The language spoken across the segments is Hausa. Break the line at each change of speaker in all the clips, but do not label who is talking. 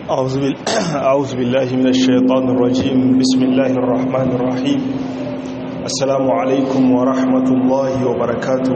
أعوذ, بال... أعوذ بالله من الشيطان الرجيم بسم الله الرحمن الرحيم السلام عليكم ورحمة الله وبركاته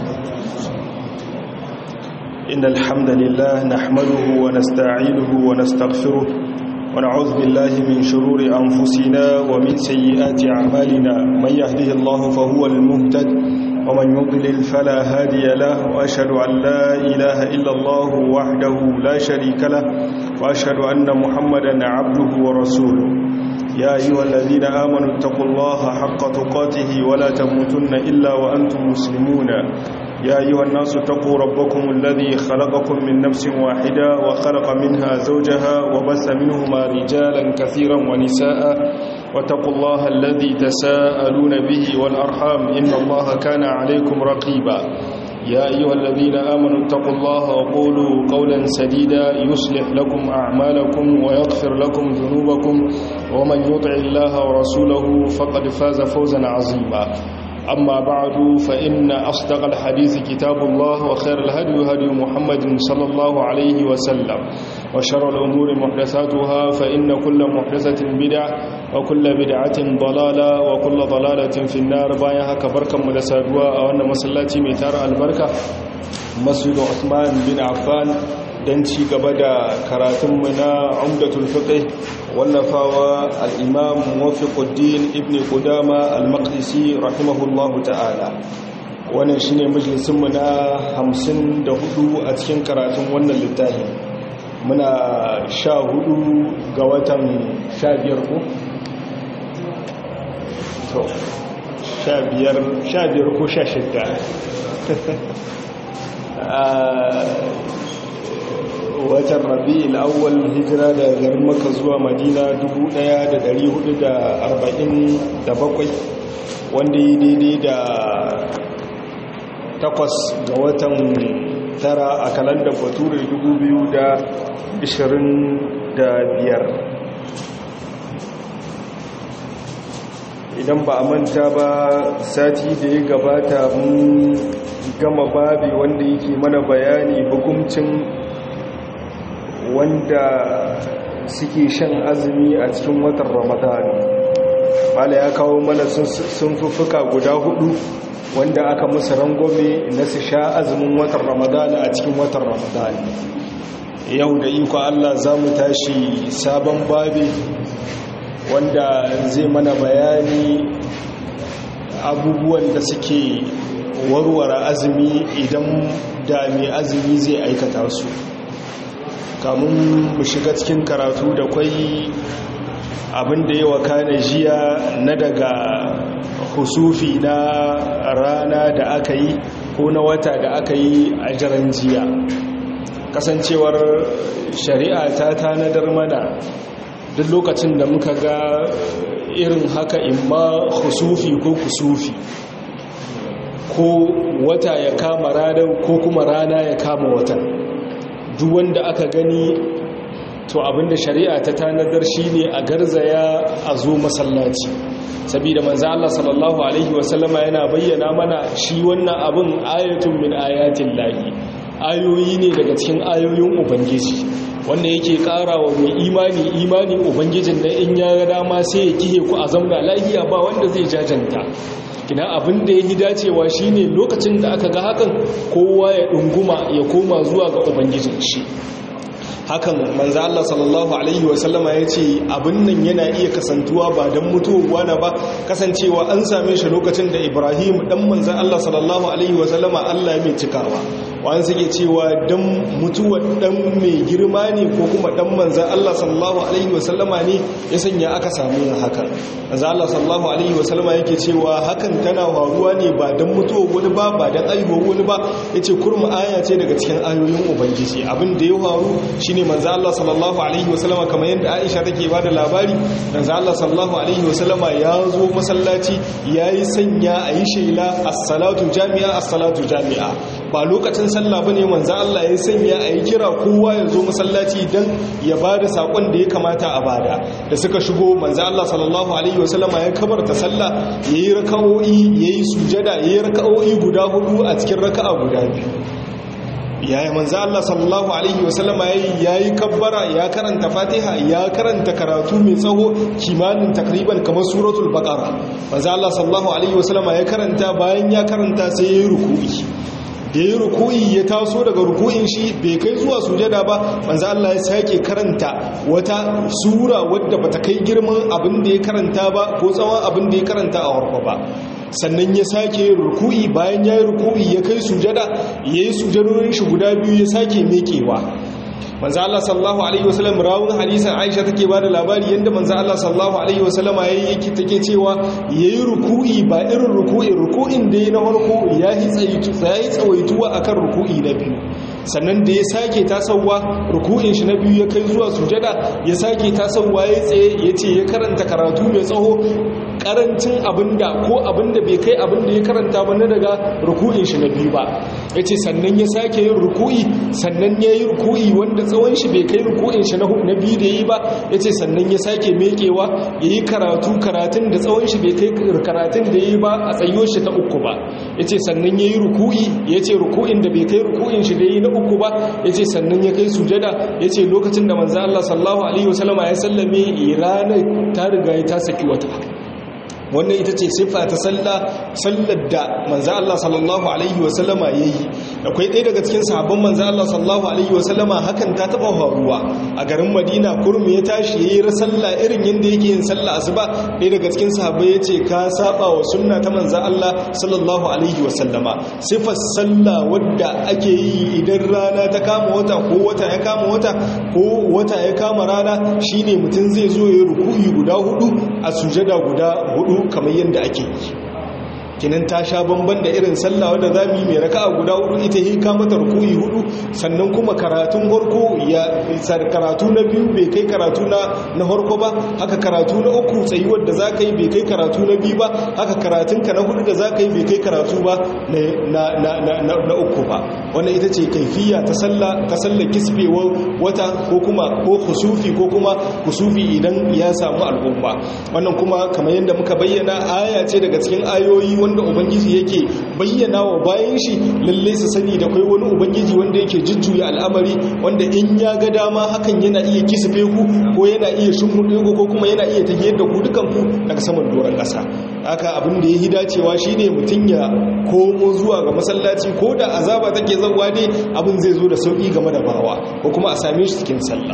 إن الحمد لله نحمده ونستعينه ونستغفره ونعوذ بالله من شرور أنفسنا ومن سيئات أعمالنا من يهده الله فهو المهتد ومن يضلل فلا هادي له وأشهد أن لا إله إلا الله وحده لا شريك له وأشهد أن محمدا عبده ورسوله يا أيها الذين آمنوا اتقوا الله حق تقاته ولا تموتن إلا وأنتم مسلمون يا أيها الناس اتقوا ربكم الذي خلقكم من نفس واحدة وخلق منها زوجها وبث منهما رجالا كثيرا ونساء واتقوا الله الذي تساءلون به والأرحام إن الله كان عليكم رقيبا يا أيها الذين آمنوا اتقوا الله وقولوا قولا سديدا يصلح لكم أعمالكم ويغفر لكم ذنوبكم ومن يطع الله ورسوله فقد فاز فوزا عظيما أما بعد فإن أصدق الحديث كتاب الله وخير الهدي هدي محمد صلى الله عليه وسلم وشر الأمور محدثاتها فإن كل محدثة بدع وكل بدعة ضلالة وكل ضلالة في النار بايها كبركة مدسادوا أو أن مسلاتي ميتار البركة مسجد عثمان بن عفان don ci gaba da karatunmu na umdatul fiqh wallafawa al-imam muwaffiquddin ibn qudama al-maqdisi rahimahullahu ta'ala wannan shine majalisinmu na 54 a cikin karatun wannan littafin muna 14 ga watan 15 ko to 15 15 ko 16 watan rabi'ul awwal hijira da garin maka zuwa madina 1447 wanda yi daidai da takwas ga watan tara a kalandar bature 2025 idan ba a manta ba sati da ya gabata mun gama babi wanda yake mana bayani hukuncin wanda suke shan azumi a cikin watan ramadan mala ya kawo mana sun fufuka guda hudu wanda aka musu rangome na su sha azumin watan ramadan a cikin watan ramadan yau da iko allah za mu tashi sabon babi wanda zai mana bayani abubuwan da suke warware azumi idan da mai azumi zai aikata su kamun mu shiga cikin karatu da kwai abinda ya wakana jiya na daga husufi na rana da aka yi ko na wata da aka yi a jiran jiya kasancewar shari'a ta tanadar mana duk lokacin da muka ga irin haka imma husufi ko kusufi ko wata ya kama ranar ko kuma rana ya kama watan duk wanda aka gani to abinda shari'a ta tanadar shine a garzaya a zo masallaci saboda manzo Allah sallallahu alaihi wasallama yana bayyana mana shi wannan abin ayatun min ayatin lahi ayoyi ne daga cikin ayoyin ubangiji wanda yake karawa mai imani imani ubangijin da in ya ga dama sai ya kihe ku a zamna lahiya ba wanda zai jajanta kina abin da ya yi dacewa shine lokacin da aka ga hakan kowa ya ɗunguma ya koma zuwa ga ubangijin shi hakan manzo Allah sallallahu alaihi wasallama ya ce abin nan yana iya kasantuwa ba don mutuwa na ba kasancewa an same shi lokacin da Ibrahim dan manzo Allah sallallahu alaihi wasallama Allah mai cikawa wani suke cewa dan mutuwar dan mai girma ne ko kuma dan manzo Allah sallallahu alaihi wasallama ne ya sanya aka samu hakan manzo Allah sallallahu alaihi wasallama yake cewa hakan tana faruwa ne ba dan mutuwar wani ba ba dan aihuwar wani ba yace kurma aya ce daga cikin ayoyin ubangiji abin da ya faru shine manzo Allah sallallahu alaihi wasallama kamar yadda Aisha take ba da labari manzo Allah sallallahu alaihi wasallama ya zo masallaci yayi sanya ayi shela as-salatu jami'a as-salatu jami'a ba lokacin sallah bane manzo Allah ya sanya ayi kira kowa ya zo masallaci dan ya bada sakon da ya kamata a bada da suka shigo manzo Allah sallallahu alaihi wasallama ya kabarta sallah yayi raka'o'i yayi sujada yayi raka'o'i guda hudu a cikin raka'a guda biyu yaya manzo Allah sallallahu alaihi wasallama yayi kabbara ya karanta Fatiha ya karanta karatu mai tsawo kimanin takriban kamar suratul baqara manzo Allah sallallahu alaihi wasallama ya karanta bayan ya karanta sai yayi ruku'i da ya ruku'i ya taso daga ruku'in shi bai kai zuwa sujada ba manzo Allah ya sake karanta wata sura wadda bata kai girman abin da ya karanta ba ko tsawon abin da ya karanta a warko ba sannan ya sake ruku'i bayan ya yi ruku'i ya kai sujada ya yi sujadorin shi guda biyu ya sake mekewa manzo Allah sallallahu alaihi wasallam rawun hadisin Aisha take bada labari yanda manzo Allah sallallahu alaihi wasallam yayi yake take cewa yayi ruku'i ba irin ruku'i ruku'in da yayi na farko yayi tsaitu yayi tsawaituwa akan ruku'i na biyu sannan da ya sake tasawa ruku'in shi na biyu ya kai zuwa sujada ya sake tasawa ya tsaye yace ya karanta karatu mai tsaho karancin abinda ko abinda bai kai abinda ya karanta ba na daga ruku'in shi na biyu ba yace sannan ya sake yin ruku'i sannan ya yi ruku'i wanda tsawon shi bai kai ruku'in shi na biyu da yi ba yace sannan ya sake mekewa yayi karatu karatun da tsawon shi bai kai karatun da yi ba a tsayo shi ta uku ba yace sannan yayi ruku'i yace ruku'in da bai kai ruku'in shi da yi na uku ba yace sannan ya kai sujada yace lokacin da manzo Allah sallallahu alaihi wasallama ya sallame ranar ta riga ta saki wata wannan ita ce siffa ta sallar da manzo Allah sallallahu alaihi wasallama yayi akwai ɗaya daga cikin sahabban manzo Allah sallallahu alaihi wasallama hakan ta taba faruwa a garin Madina kurmi ya tashi yayi sallah irin yanda yake yin sallah asuba ɗaya daga cikin sahabbai yace ka saba wa sunna ta manzo Allah sallallahu alaihi wasallama siffar sallah wadda ake yi idan rana ta kama wata ko wata ya kama wata ko wata ya kama rana shine mutum zai zo ya ruku'i guda hudu a sujada guda hudu kamar yadda ake yi kinan ta sha bamban da irin sallah wadda za mu yi mai raka'a guda hudu ita yi mata ruku'i hudu sannan kuma karatun harko ya karatu na biyu bai kai karatu na na harko ba haka karatu na uku tsayuwar da za ka yi bai kai karatu na biyu ba haka karatun ka na hudu da za ka yi bai kai karatu ba na uku ba wannan ita ce kaifiya ta sallah ta sallah kisbewar wata ko kuma ko kusufi ko kuma kusufi idan ya samu al'umma wannan kuma kamar yadda muka bayyana aya ce daga cikin ayoyi wanda ubangiji yake bayyana wa bayan shi lalle su sani da kai wani ubangiji wanda yake jujjuya al'amari wanda in ya ga dama hakan yana iya kisfe ku ko yana iya shimfiɗe ku ko kuma yana iya tafiyar da ku dukan ku daga saman doron ƙasa haka abin da ya yi dacewa shine mutum ya komo zuwa ga masallaci ko da azaba take zawa dai abin zai zo da sauki game da bawa ko kuma a same shi cikin sallah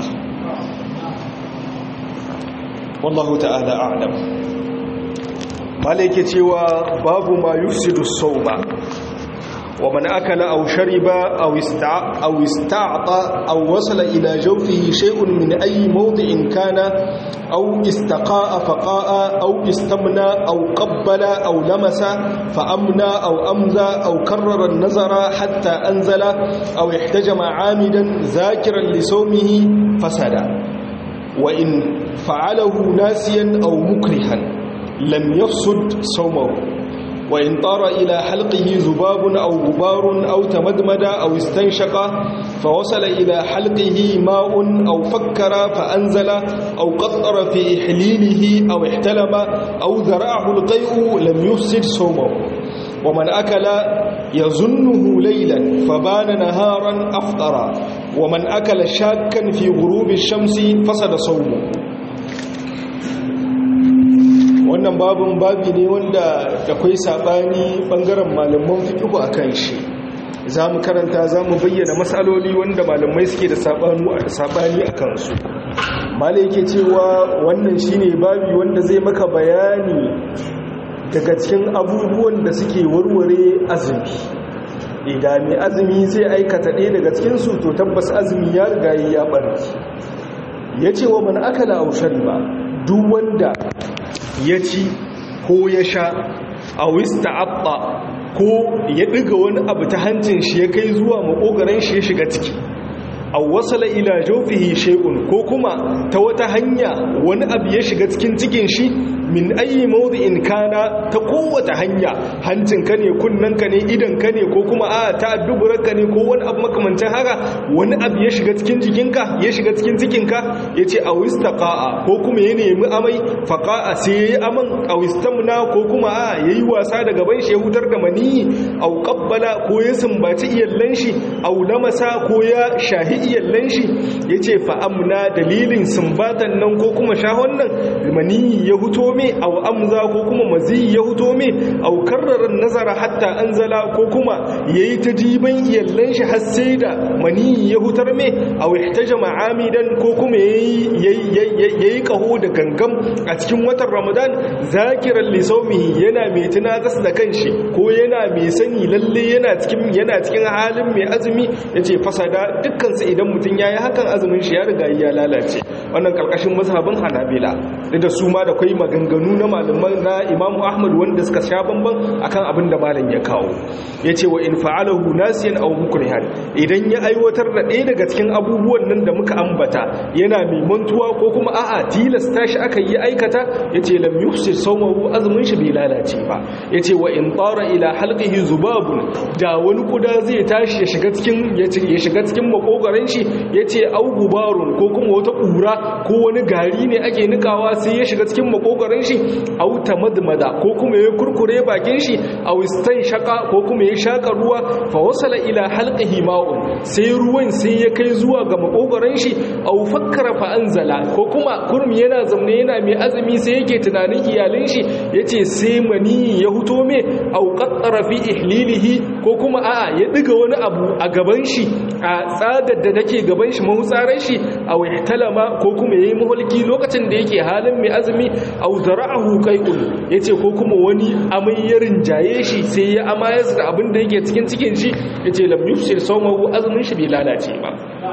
wallahu ta'ala a'lam malaike cewa babu ma yusidu sauma wa man akala aw shariba aw ista aw ista'ta aw wasala ila jawfihi shay'un min ayi mawdi'in kana aw istaqa'a faqa'a aw istamna aw qabbala aw lamasa fa amna aw amza aw karrara an-nazara hatta anzala aw ihtajama 'amidan zakiran li sawmihi fasada wa in fa'alahu nasiyan aw mukrihan لم يفسد صومه وإن طار إلى حلقه ذباب أو غبار أو تمدمد أو استنشق فوصل إلى حلقه ماء أو فكر فأنزل أو قطر في إحليله أو احتلم أو ذرعه القيء لم يفسد صومه ومن أكل يظنه ليلا فبان نهارا أفطر ومن أكل شاكا في غروب الشمس فسد صومه wannan babin babi ne wanda akwai saɓani ɓangaren malaman fiƙihu a kan shi za mu karanta za mu bayyana matsaloli wanda malamai suke da saɓani a kansu malai yake cewa wannan shi ne babi wanda zai maka bayani daga cikin abubuwan da suke warware azumi idan mai azumi zai aikata ɗaya daga cikinsu to tabbas azumi ya riga ya ɓarki ya ce wa man akala aushar ba duk wanda ya ci ko ya sha a wista abba ko ya ɗiga wani abu ta hancin shi ya kai zuwa makogaran shi ya shiga ciki a wasala ila jofihi shekun ko kuma ta wata hanya wani abu ya shiga cikin cikin shi min ayi mawdi'in kana ta kowace hanya hancin ka ne kunnan ka ne idan ka ne ko kuma a ta duburar ka ne ko wani abu makamancin haka wani abu ya shiga cikin jikinka ya shiga cikin cikinka yace aw istaqa'a ko kuma ya nemi amai faqa'a sai yayi aman aw istamna ko kuma a yayi wasa da gaban shi ya hutar da maniyi aw qabbala ko ya sumbaci iyallan shi aw lamasa ko ya shahi iyallan shi yace fa amna dalilin sumbatan nan ko kuma shahon nan maniyi ya huto me aw amza ko kuma mazi ya huto me aw karrara nazara hatta anzala ko kuma yayi ta diban iyallan shi har sai da maniyi ya hutar me aw ihtajama amidan ko kuma yayi yayi kaho da gangam a cikin watan ramadan zakiran li sawmihi yana mai tunatas da kanshi ko yana mai sani lalle yana cikin yana cikin halin mai azumi yace fasada dukkan su idan mutun yayi hakan azumin shi ya riga ya lalace wannan karkashin mazhabin hanabila da su ma da kai maganganu na malaman na Imam Ahmad wanda suka sha bamban akan abin da malam ya kawo yace wa in fa'alahu nasiyan aw mukrihan idan ya aiwatar da ɗaya daga cikin abubuwan nan da muka ambata yana mai mantuwa ko kuma a'a tilasta shi aka yi aikata yace lam yufsir sawmahu azumin shi bai lalace ba yace wa in tara ila halqihi zubabun da wani kuda zai tashi ya shiga cikin ya shiga cikin makogaran shi yace au gubarun ko kuma wata kura ko wani gari ne ake nikawa sai ya shiga cikin makogaran shi au tamadmada ko kuma ya kurkure bakin shi au shaka ko kuma ya shaka ruwa fa wasala ila halqihi ma'un sai ruwan sai ya kai zuwa ga makogaran shi au fakkara fa anzala ko kuma kurmi yana zamne yana mai azumi sai yake tunanin iyalin shi yace sai mani ya huto me au qattara fi ihlilihi ko kuma a'a ya diga wani abu a gaban shi a tsadar da take gaban shi mahutsaran shi au ihtalama ko kuma yayi muhulki lokacin da yake halin mai azumi au zara'ahu qai'un yace ko kuma wani amai ya rinjaye shi sai ya amayar da abin da yake cikin cikin shi yace lam yufsir sawmahu azumin shi bai lalace ba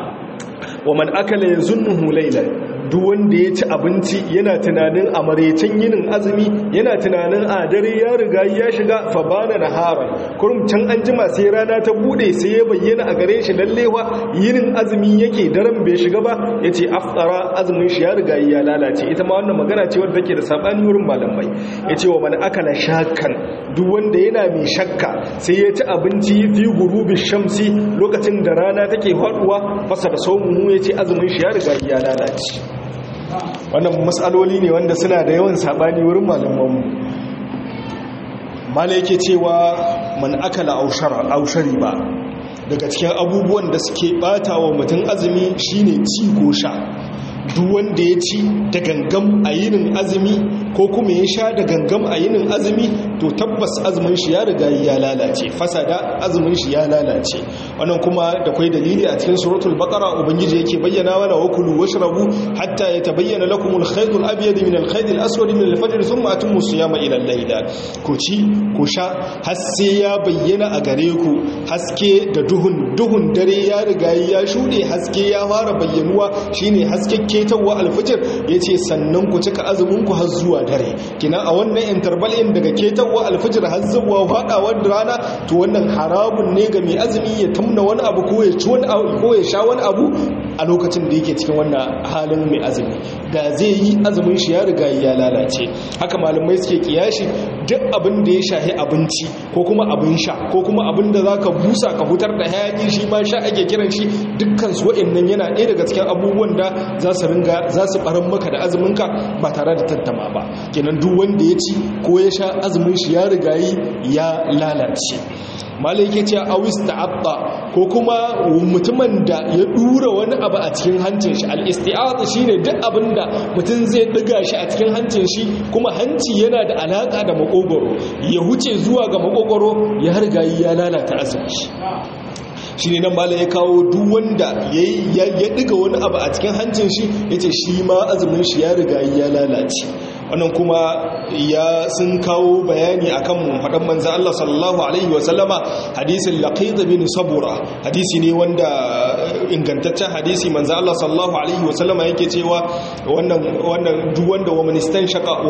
wa man akala yazunnuhu laylan duk wanda ya ci abinci yana tunanin a maraicen yinin azumi yana tunanin a dare ya riga ya shiga fa bana naharan kurum can an jima sai rana ta bude sai ya bayyana a gare shi lallewa yinin azumi yake daren bai shiga ba yace afsara azumin shi ya riga ya lalace ita ma wannan magana ce wadda take da sabani wurin malamai yace wa man akala shakkan duk wanda yana mai shakka sai ya ci abinci fi gurubi shamsi lokacin da rana take faduwa fasa da saumu yace azumin shi ya riga ya lalace wannan matsaloli ne wanda suna da yawan sabani wurin malamanmu mala yake cewa man akala aushari ba daga cikin abubuwan da suke bata wa mutum azumi shine ci ko sha duk wanda ya ci da gangam a yinin azumi ko kuma ya sha da gangam a yinin azumi to tabbas azumin shi ya riga ya lalace fasada azumin shi ya lalace wannan kuma da kwai dalili a cikin suratul baqara ubangiji yake bayyana mana wa kulu washrabu hatta yatabayyana lakum al-khayt al-abyad min al-khayt al-aswad min al-fajr thumma atimmu siyama ila al-layl ku ci ku sha har sai ya bayyana a gare ku haske da duhun duhun dare ya riga ya shude haske ya fara bayyanuwa shine haske ketawa al-fajr yace sannan ku cika azumin ku har zuwa dare kina a wannan interval in daga ketawa al-fajr har zuwa fadawar rana to wannan haramun ne ga mai azumi ya tamna wani abu ko ya ci wani abu ko ya sha wani abu a lokacin da yake cikin wannan halin mai azumi da zai yi azumin shi ya riga ya lalace haka malamai suke kiyashi duk abin da ya shahi abinci ko kuma abin sha ko kuma abin da zaka busa ka hutar da hayaki shi ma sha ake kiran shi dukkan su wa'annan yana ɗaya daga cikin abubuwan da za su ringa za su baran maka da azumin ka ba tare da tantama ba kenan duk wanda ya ci ko ya sha azumin shi ya riga ya lalace malai yake cewa awis ta'abba ko kuma mutumin da ya dura wani abu a cikin hancin shi al-isti'aza shine duk abinda mutum zai diga shi a cikin hancin shi kuma hanci yana da alaka da makogoro ya huce zuwa ga makogoro ya riga ya lalata azumi shi shi ne nan malam ya kawo duk wanda ya diga wani abu a cikin hancin shi ya ce shi ma azumin shi ya riga ya lalace wannan kuma ya sun kawo bayani akan faɗan manzan Allah sallallahu alaihi wasallama hadisin laqid bin sabura hadisi ne wanda ingantaccen hadisi manzan Allah sallallahu alaihi wasallama yake cewa wannan wannan duk wanda wa man istanshaqa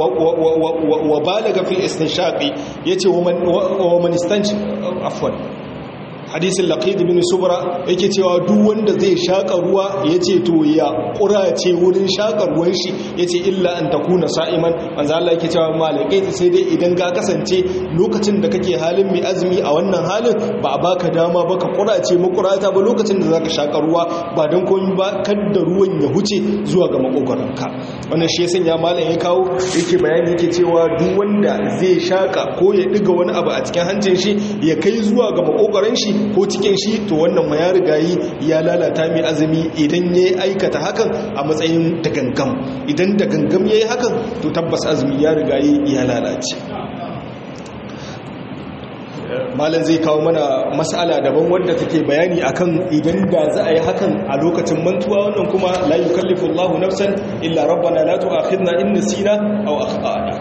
wa balaga fil istinshaqi yace wa man wa man istansh afwan hadisin laqid bin subra yake cewa duk wanda zai shaka ruwa yace to ya kurace wurin shaka ruwan shi yace illa an takuna sa'iman manzo Allah yake cewa malaqid sai dai idan ka kasance lokacin da kake halin mai azumi a wannan halin ba a baka dama ba ka kurace makurata ba lokacin da zaka shaka ruwa ba dan komai ba kadda ruwan ya huce zuwa ga makogaranka wannan shi ya sanya malam ya kawo yake bayani yake cewa duk wanda zai shaka ko ya diga wani abu a cikin hancin shi ya kai zuwa ga makogaran shi ko cikin shi to wannan ma ya riga yi ya lalata mai azumi idan ya aikata hakan a matsayin da gangam idan da gangam ya yi hakan to tabbas azumi ya riga yi ya lalace malam zai kawo mana mas'ala daban wanda take bayani akan idan da za a yi hakan a lokacin mantuwa wannan kuma la yukallifu Allahu nafsan illa rabbana la tu'akhidna in nasina aw akhtana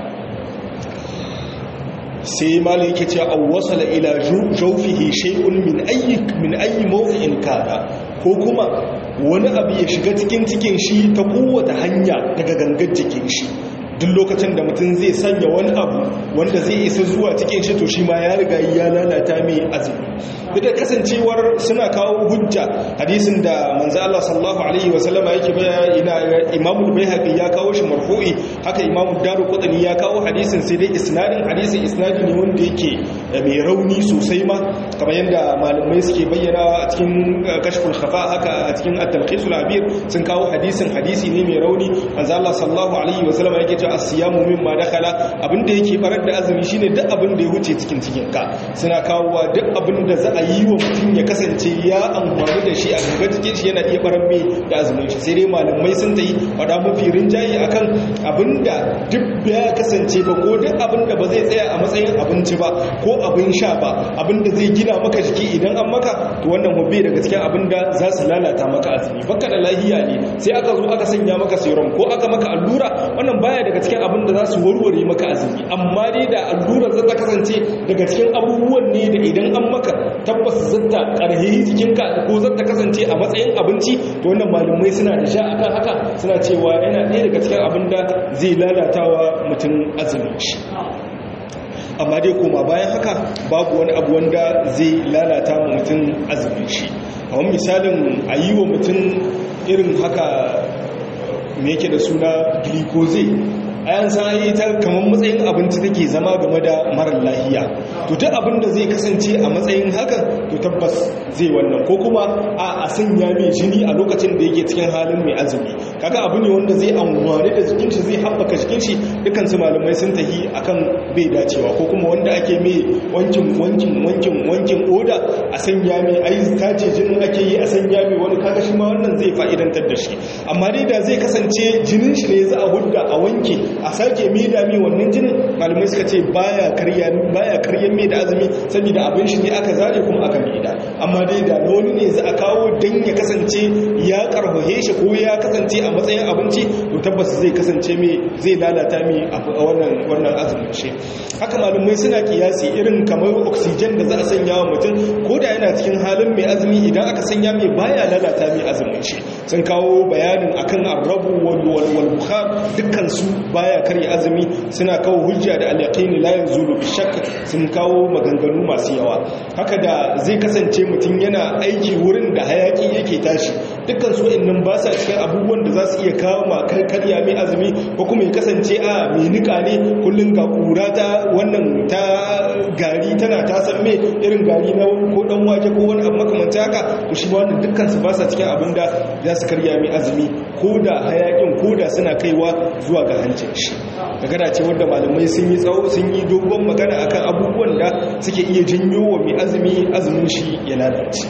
sai malam yake cewa aw wasala ila jawfihi shay'un min ayyi min ayyi mawdi'in kana ko kuma wani abu ya shiga cikin cikin shi ta kowace hanya daga gangar jikin shi duk lokacin da mutum zai sanya wani abu wanda zai isa zuwa cikin shi to shi ma ya riga ya lalata mai azumi duk da kasancewar suna kawo hujja hadisin da manzo Allah sallallahu alaihi wa sallama yake bayani Imam al-Baihaqi ya kawo shi marfu'i haka Imam Daruqutni ya kawo hadisin sai dai isnadin hadisin isnadi ne wanda yake mai rauni sosai ma kamar yadda malamai suke bayyana a cikin kashful khafa haka a cikin at-talqis al-abir sun kawo hadisin hadisi ne mai rauni manzo Allah sallallahu alaihi wa sallama yake cewa as-siyamu mimma dakhala abinda yake barar da azumi shine duk abin da ya wuce cikin cikin ka suna kawowa duk abin da za a yi wa mutum ya kasance ya amfani da shi a gaba cikin shi yana iya barar mai da azumin shi sai dai malamai sun ta yi fada mafi rinjaye akan abinda duk ya kasance ba ko duk abinda ba zai tsaya a matsayin abinci ba ko abin sha ba abinda zai gina maka jiki idan an maka to wannan hubbe daga cikin abinda za su lalata maka azumi baka da lahiya ne sai aka zo aka sanya maka serum ko aka maka allura wannan baya daga cikin abinda za su warware maka azumi amma dai da allurar za ta kasance daga cikin abubuwan ne da idan an maka tabbas zata karhihi jikinka ko zata kasance a matsayin abinci to wannan malumai suna da sha akan haka suna cewa yana ɗaya daga cikin abinda zai lalatawa mutum azumin shi amma dai koma bayan haka babu wani abu wanda zai lalata ma mutum azumin shi kamar misalin a yi wa mutum irin haka me yake da suna glucose ayan san ta kamar matsayin abinci take zama game da marar lahiya to duk abin da zai kasance a matsayin hakan to tabbas zai wannan ko kuma a a sanya mai jini a lokacin da yake cikin halin mai azumi kaga abu ne wanda zai amfani da jikin shi zai haɓaka jikin shi dukkan su malamai sun tahi akan bai dacewa ko kuma wanda ake mai wankin wankin wankin wankin oda a sanya mai ai tace jinin ake yi a sanya mai wani kaga shi ma wannan zai fa'idantar da shi amma dai da zai kasance jinin shi ne za a hudda a wanke a sake mai da mai wannan jinin malamai suka ce baya karya baya karyan mai da azumi saboda abin shi ne aka zare kuma aka mai da amma dai da wani ne za a kawo dan ya kasance ya karfahe shi ko ya kasance a matsayin abinci to tabbas zai kasance mai zai lalata mai a wannan wannan azumin shi haka malamai suna kiyasi irin kamar oxygen da za a sanya wa mutum ko da yana cikin halin mai azumi idan aka sanya mai baya lalata mai azumin shi sun kawo bayanin akan arrabu wal wal bukhar dukkan su baya karya azumi suna kawo hujja da al-yaqini la yanzulu bi shakk sun kawo maganganu masu yawa haka da zai kasance mutum yana aiki wurin da hayaki yake tashi dukkan su innan ba sa cikin abubuwan da za su iya kawo ma karya mai azumi ko kuma ya kasance a mai nika ne kullun ga kura ta wannan ta gari tana ta san me irin gari na ko dan wake ko wani abu makamanta haka to shi wannan dukkan su ba sa cikin abin da za su karya mai azumi ko da hayakin ko da suna kaiwa zuwa ga hancin shi magana ce wanda malamai sun yi tsawo sun yi dogon magana akan abubuwan da suke iya janyo wa mai azumi azumin shi ya lalace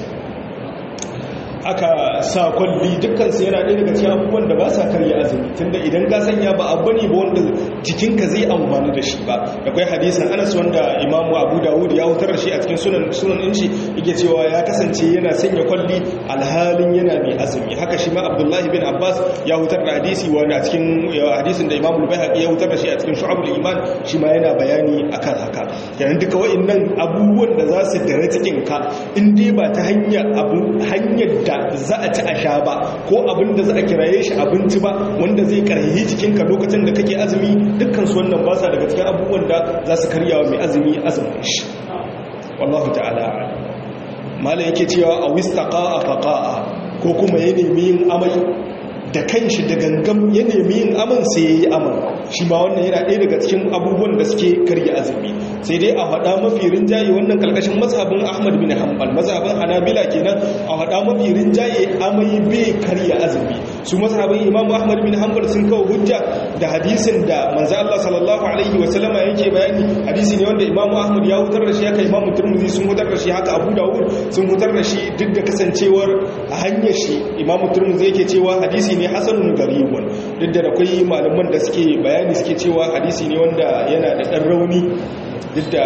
aka sa kwalli dukkansu yana ɗaya daga cikin abubuwan da ba sa karya azumi tunda idan ka sanya ba abu ne ba wanda jikinka zai amfani da shi ba akwai hadisin anas wanda imamu abu dawud ya hutar da shi a cikin sunan sunan din shi yake cewa ya kasance yana sanya kwalli alhalin yana mai azumi haka shi ma abdullahi bin abbas ya hutar da hadisi wanda a cikin hadisin da imamu bayhaqi ya hutar da shi a cikin shu'abul iman shi ma yana bayani akan haka kenan duka wa'annan abubuwan da za su dare cikin ka in dai ba ta hanyar abu hanyar da za a ci a sha ba ko abin da za a kiraye shi abinci ba wanda zai karhi jikinka lokacin da kake azumi dukkan su wannan ba sa daga cikin abubuwan da za su karya wa mai azumi azumin shi wallahu ta'ala malam yake cewa a wistaqa'a faqa'a ko kuma ya nemi yin amai da kanshi da gangam ya nemi yin aman sai ya yi aman shi ma wannan yana ɗaya daga cikin abubuwan da suke karya azumi sai dai a faɗa mafi rinjaye wannan kalkashin mazhabin ahmad bin hanbal mazhabin hanabila kenan a faɗa mafi rinjaye amai bai karya azumi su mazhabin imam ahmad bin hanbal sun kawo hujja da hadisin da manzo Allah sallallahu alaihi wa sallama yake bayani hadisi ne wanda imam ahmad ya hutar da shi haka imam turmuzi sun hutar da shi haka abu dawud sun hutar da shi duk da kasancewar a hanyar shi imam turmuzi yake cewa hadisi ne hasanun garibun duk da akwai malaman da suke bayani suke cewa hadisi ne wanda yana da ɗan rauni duk da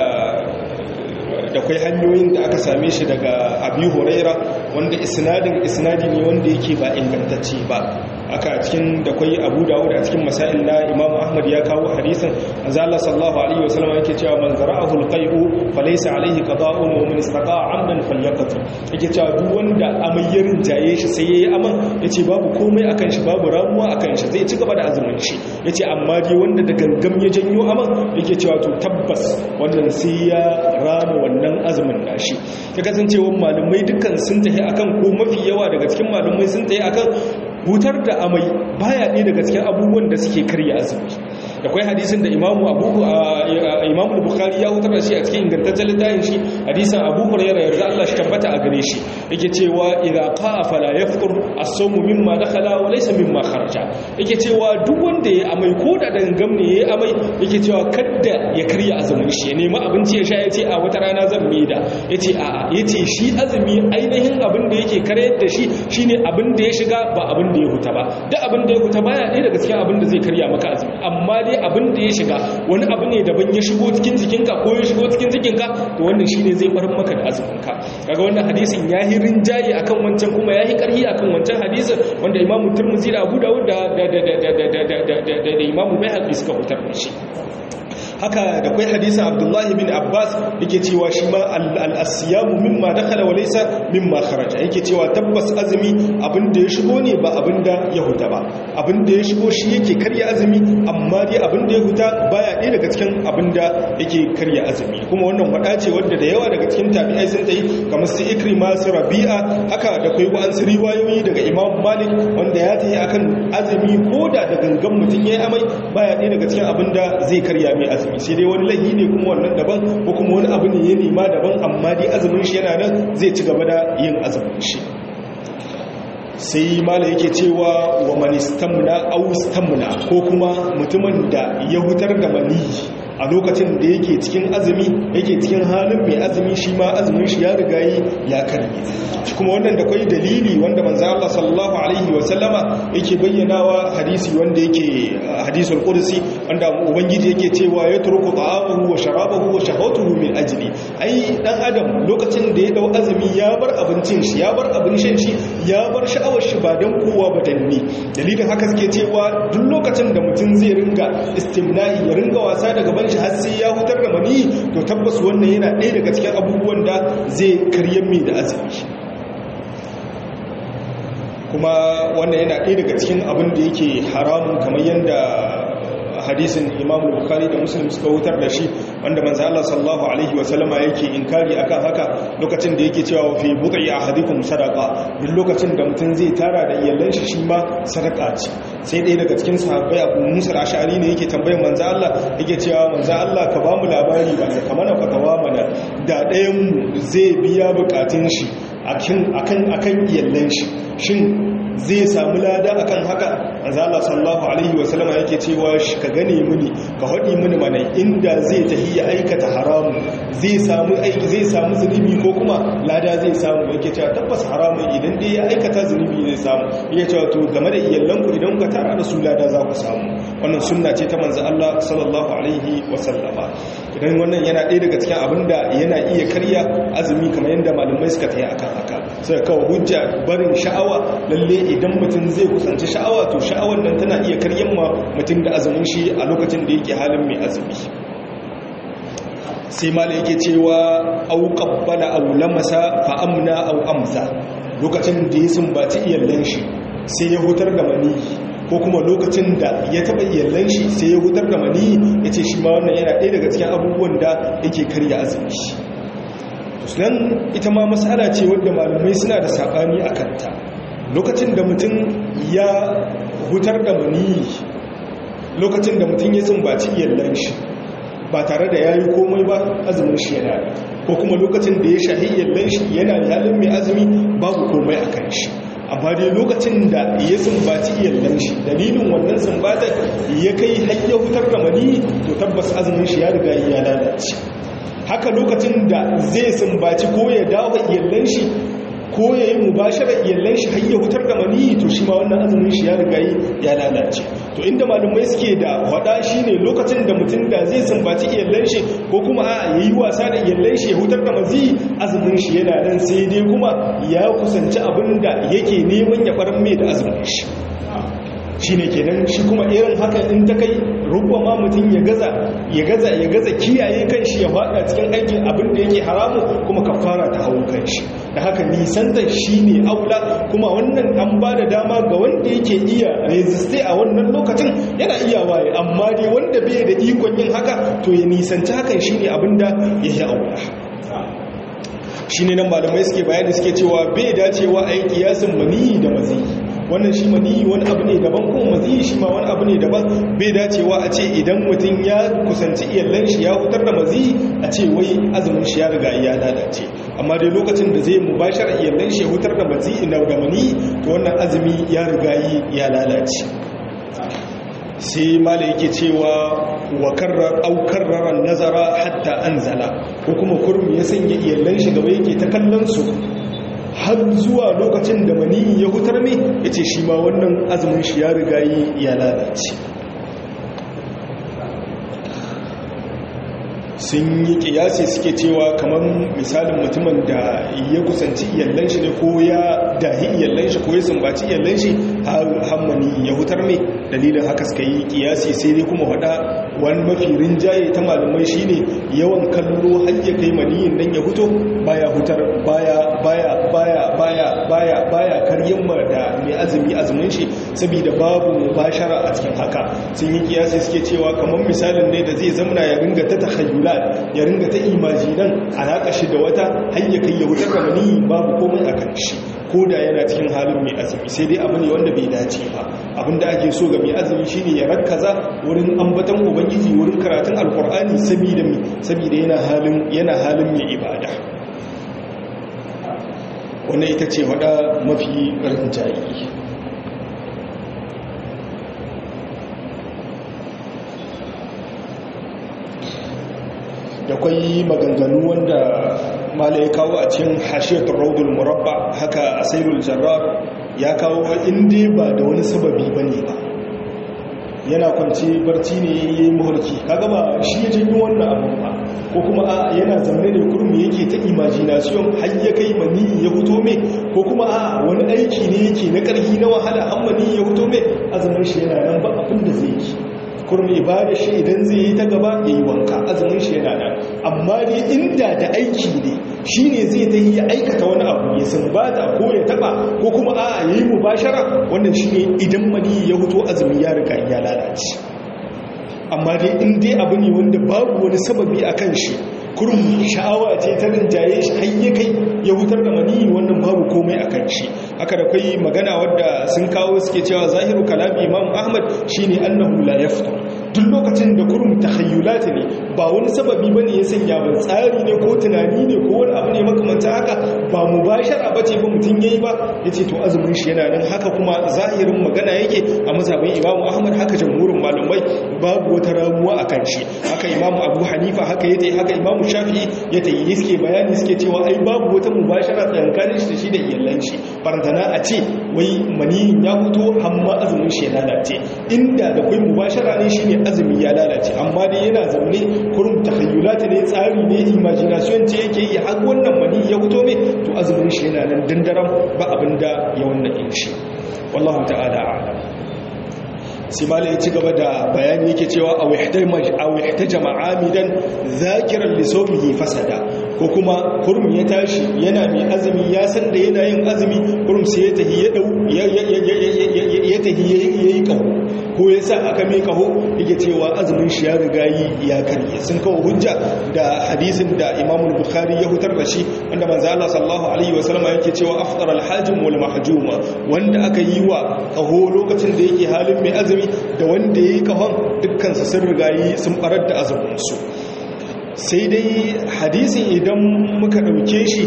da kwai hanyoyin da aka same shi daga abi huraira wanda isnadin isnadi ne wanda yake ba ingantacce ba aka cikin da kwai abu dawud a cikin masail na imam ahmad ya kawo hadisin manzo Allah sallallahu alaihi wasallam yake cewa man zara'ahu alqai'u falaysa alaihi qada'un wa man istaqa'a 'amdan falyaqtu yake cewa duk wanda amayyarin jaye shi sai yayi aman yace babu komai akan shi babu ramuwa akan shi zai ci gaba da azumin shi yace amma dai wanda da gangam ya janyo aman yake cewa to tabbas wannan sai ya rama wannan azumin nashi ya kasancewa malamai dukkan sun tafi akan ko mafi yawa daga cikin malamai sun tafi akan hutar da amai baya ɗaya daga cikin abubuwan da suke karya azumi da kwai hadisin da imamu abu imamu bukhari ya hutar da shi a cikin ingantaccen littafin shi hadisin abu hurairah yarda Allah shi tabbata a gare shi yake cewa idza qa'a fala yaftur as-sawmu mimma dakhala wa laysa mimma kharaja yake cewa duk wanda ya amai ko da dangam ne ya amai yake cewa kadda ya karya azumin shi ya nemi abinci ya sha yace a wata rana zan da yace a'a yace shi azumi ainihin abin da yake karyar da shi shine abin da ya shiga ba abin da ya huta ba duk abin da ya huta baya ɗaya daga cikin abin da zai karya maka azumi amma dai abin da ya shiga wani abu ne daban ya shigo cikin jikinka ko ya shigo cikin jikinka to wannan shine zai barin maka da azuminka kaga wannan hadisin yayi rinjaye akan wancan kuma yayi karhi akan wancan hadisin wanda Imam Tirmidhi da Abu Dawud da da da da da da da Imam Bayhaqi suka hutar da shi haka da kwai hadisin abdullahi bin abbas yake cewa shi ma al'asiyamu mimma dakhala wa laysa mimma kharaja yake cewa tabbas azumi abinda ya shigo ne ba abinda ya huta ba abinda ya shigo shi yake karya azumi amma dai abinda ya huta baya ɗaya daga cikin abinda yake karya azumi kuma wannan wada ce wanda da yawa daga cikin tabi'ai sun tayi kamar su ikrima su rabi'a haka da kwai wa'ansu riwayoyi daga imam malik wanda ya tayi akan azumi ko da da gangan mutum ya yi amai baya ɗaya daga cikin abinda zai karya mai azumi azumi sai dai wani lahi ne kuma wannan daban ko kuma wani abu ne ya nema daban amma dai azumin shi yana nan zai ci gaba da yin azumin shi sai mala yake cewa wa manistamna austamna ko kuma mutumin da ya hutar da maniyi a lokacin da yake cikin azumi yake cikin halin mai azumi shi ma azumin shi ya riga yi ya karye kuma wannan da kwai dalili wanda manzo Allah sallallahu alaihi wa sallama yake bayyanawa hadisi wanda yake hadisul qudsi wanda ubangiji yake cewa ya turku ta'amuhu wa sharabahu wa shahawatuhu min ajli ai dan adam lokacin da ya dau azumi ya bar abincin shi ya bar abin shan shi ya bar sha'awar shi ba dan kowa ba dan ni dalilin haka suke cewa duk lokacin da mutum zai ringa istimna'i ya ringa wasa daga ban shi har sai ya hutar da mani to tabbas wannan yana ɗaya daga cikin abubuwan da zai karyar mai da azumi kuma wannan yana ɗaya daga cikin abin da yake haramun kamar yadda hadisin imam bukhari da muslim suka wutar da shi wanda manzo Allah sallallahu alaihi wa sallama yake inkari akan haka lokacin da yake cewa fi bud'i ahadikum sadaqa duk lokacin da mutum zai tara da iyalan shi shi ma sadaka ce sai ɗaya daga cikin sahabbai Abu Musa al-Ash'ari ne yake tambayar manzo Allah yake cewa manzo Allah ka ba mu labari ba ka mana fatawa mana da ɗayan mu zai biya bukatun shi akan akan akan iyalan shi shin zai samu lada akan haka manzo Allah sallallahu alaihi wasallama yake cewa ka gane mini ka hadi mini mana inda zai tahi ya aikata haramu zai samu aiki zai samu zunubi ko kuma lada zai samu yake cewa tabbas haramun idan dai ya aikata zunubi zai samu yake cewa to game da iyallanku idan ka tara da su lada za ku samu wannan sunna ce ta manzo Allah sallallahu alaihi wasallama idan wannan yana ɗaya daga cikin abinda yana iya karya azumi kamar yadda malamai suka tayi akan haka sai kawo hujja barin sha'awa lalle idan mutum zai kusanci sha'awa to sha'awar nan tana iya karyan ma mutum da azumin shi a lokacin da yake halin mai azumi sai mala yake cewa au qabbala aw lamasa fa amna aw amsa lokacin da ya sumbaci iyallan shi sai ya hutar da maniyi ko kuma lokacin da ya taba iyallan shi sai ya hutar da maniyi yace shi ma wannan yana ɗaya daga cikin abubuwan da yake karya azumi nan ita ma matsala ce wadda malamai suna da saɓani a kanta lokacin da mutum ya hutar da maniyi lokacin da mutum ya sumbaci iyallan shi ba tare da ya yi komai ba azumin shi yana da ko kuma lokacin da ya shahi iyallan shi yana da halin mai azumi babu komai a kan shi amma dai lokacin da ya sumbaci iyallan shi dalilin wannan sumbatar ya kai hanyar hutar da maniyi to tabbas azumin shi ya riga ya lalace haka lokacin da zai sumbaci ko ya dawo iyallan shi ko ya yi mubashara iyallan shi har ya hutar da maniyi to shi ma wannan azumin shi ya riga ya lalace to inda malumai suke da wada shine lokacin da mutum da zai sumbaci iyallan shi ko kuma a yayi wasa da iyallan shi ya hutar da mazi azumin shi yana nan sai dai kuma ya kusanci abin da yake neman ya faran mai da azumin shi shine kenan shi kuma irin haka in ta kai rubba ma mutum ya gaza ya gaza ya gaza kiyaye kanshi ya fada cikin aikin abin da yake haramu kuma kafara ta hawo kanshi da haka nisanta shine aula kuma wannan an ba da dama ga wanda yake iya resiste a wannan lokacin yana iya waye amma dai wanda bai da ikon yin haka to ya nisanci hakan shine abin da ya yi aula shine nan malamai suke bayani suke cewa bai dacewa a yi kiyasin maniyi da mazi wannan shi maniyi wani abu ne daban kuma maziyi shi ma wani abu ne daban bai dacewa a ce idan mutum ya kusanci iyallan shi ya hutar da maziyi a ce wai azumin shi ya riga ya lalace amma dai lokacin da zai mubashar iyallan shi ya hutar da maziyi na da maniyi to wannan azumi ya riga ya lalace sai mala yake cewa wa karrar aukarraran nazara hatta anzala ko kuma kurmi ya sanya iyallan shi gaba yake ta kallon su har zuwa lokacin da maniyi ya hutar ne ya ce shi ma wannan azumin shi ya riga yi ya lalace sun yi kiyasi suke cewa kamar misalin mutumin da ya kusanci iyallan shi ne ko ya dahi iyallan shi ko ya sumbaci iyallan shi har hammani ya hutar ne dalilin haka suka yi kiyasi sai dai kuma hada wani mafi rinjaye ta malamai shine yawan kallo har ya kai maniyin nan ya huto baya hutar baya baya baya baya baya baya karyin ma da mai azumi azumin shi saboda babu mubashara a cikin haka sun yi kiyasi suke cewa kamar misalin ne da zai zamana ya ringa ta takhayyulat ya ringa ta imajinan alaka shi da wata har ya kai ya hutar da maniyi babu komai a kan shi ko da yana cikin halin mai azumi sai dai abu ne wanda bai dace ba abinda ake so ga mai azumi shine ya rakkaza wurin ambatan ubangiji wurin karatun alkur'ani saboda mi saboda yana halin yana halin mai ibada wannan ita ce wada mafi rinjayi da kwai maganganu wanda mala ya kawo a cikin hashiyatul raudul murabba haka asailul jarrar ya kawo inda ba da wani sababi bane ba yana kwanci barci ne ya yi mahulki kaga ba shi ya janyo wannan abin ba ko kuma a yana zaune ne kurmi yake ta imagination har ya kai mani ya fito mai ko kuma a wani aiki ne yake na ƙarfi na wahala an mani ya fito mai azumin shi yana nan ba abin da zai yi kurmi ibada shi idan zai yi ta gaba ya yi wanka azumin shi yana nan amma dai inda da aiki ne shi ne zai ta yi aikata wani abu ya sumbata ko ya taba ko kuma a ya yi mubashara wannan shi ne idan mani ya huto azumi ya riga ya lalace amma dai in dai abu ne wanda babu wani sababi a kan shi kurum sha'awa ce ta rinjaye shi har ya kai ya hutar da mani wannan babu komai a kan shi haka da kai magana wadda sun kawo suke cewa zahiru kalami imam ahmad shine annahu la yaftar duk lokacin da kurum takhayyulat ne ba wani sababi bane ya sanya ba tsari ne ko tunani ne ko wani abu ne makamanta haka ba mubashara bace ba mutun yayi ba yace to azumin shi yana nan haka kuma zahirin magana yake a mazhabin imam ahmad haka jamhurin malamai babu wata ramuwa akan shi haka imam abu hanifa haka yace haka imam shafi'i yace yi suke bayani suke cewa ai babu wata mubashara tsakanin shi da shi da iyalan shi barantana a ce wai maniyin ya fito amma azumin shi ya lalace inda da kai mubashara ne shine azumi ya lalace amma dai yana zaune kurum takhayyulat ne tsari ne imagination ce yake yi har wannan mani ya fito ne to azumin shi yana nan dandaram ba abinda ya wannan in shi wallahu ta'ala a'lam simala ya ci gaba da bayani yake cewa a wihtaja ma'amidan zakiran lissomihi fasada ko kuma kurum ya tashi yana mai azumi ya san da yana yin azumi kurum sai ya tahi ya dau ya tahi ya yi kawo ko ya sa aka mai kaho yake cewa azumin shi ya riga yi ya karye sun kawo hujja da hadisin da imam bukhari ya hutar da shi wanda manzo Allah sallallahu alaihi wasallam yake cewa afṭara al-hajim wal mahjuma wanda aka yi wa kaho lokacin da yake halin mai azumi da wanda yayi kahon dukkan su sun riga yi sun barar da azumin su sai dai hadisin idan muka dauke shi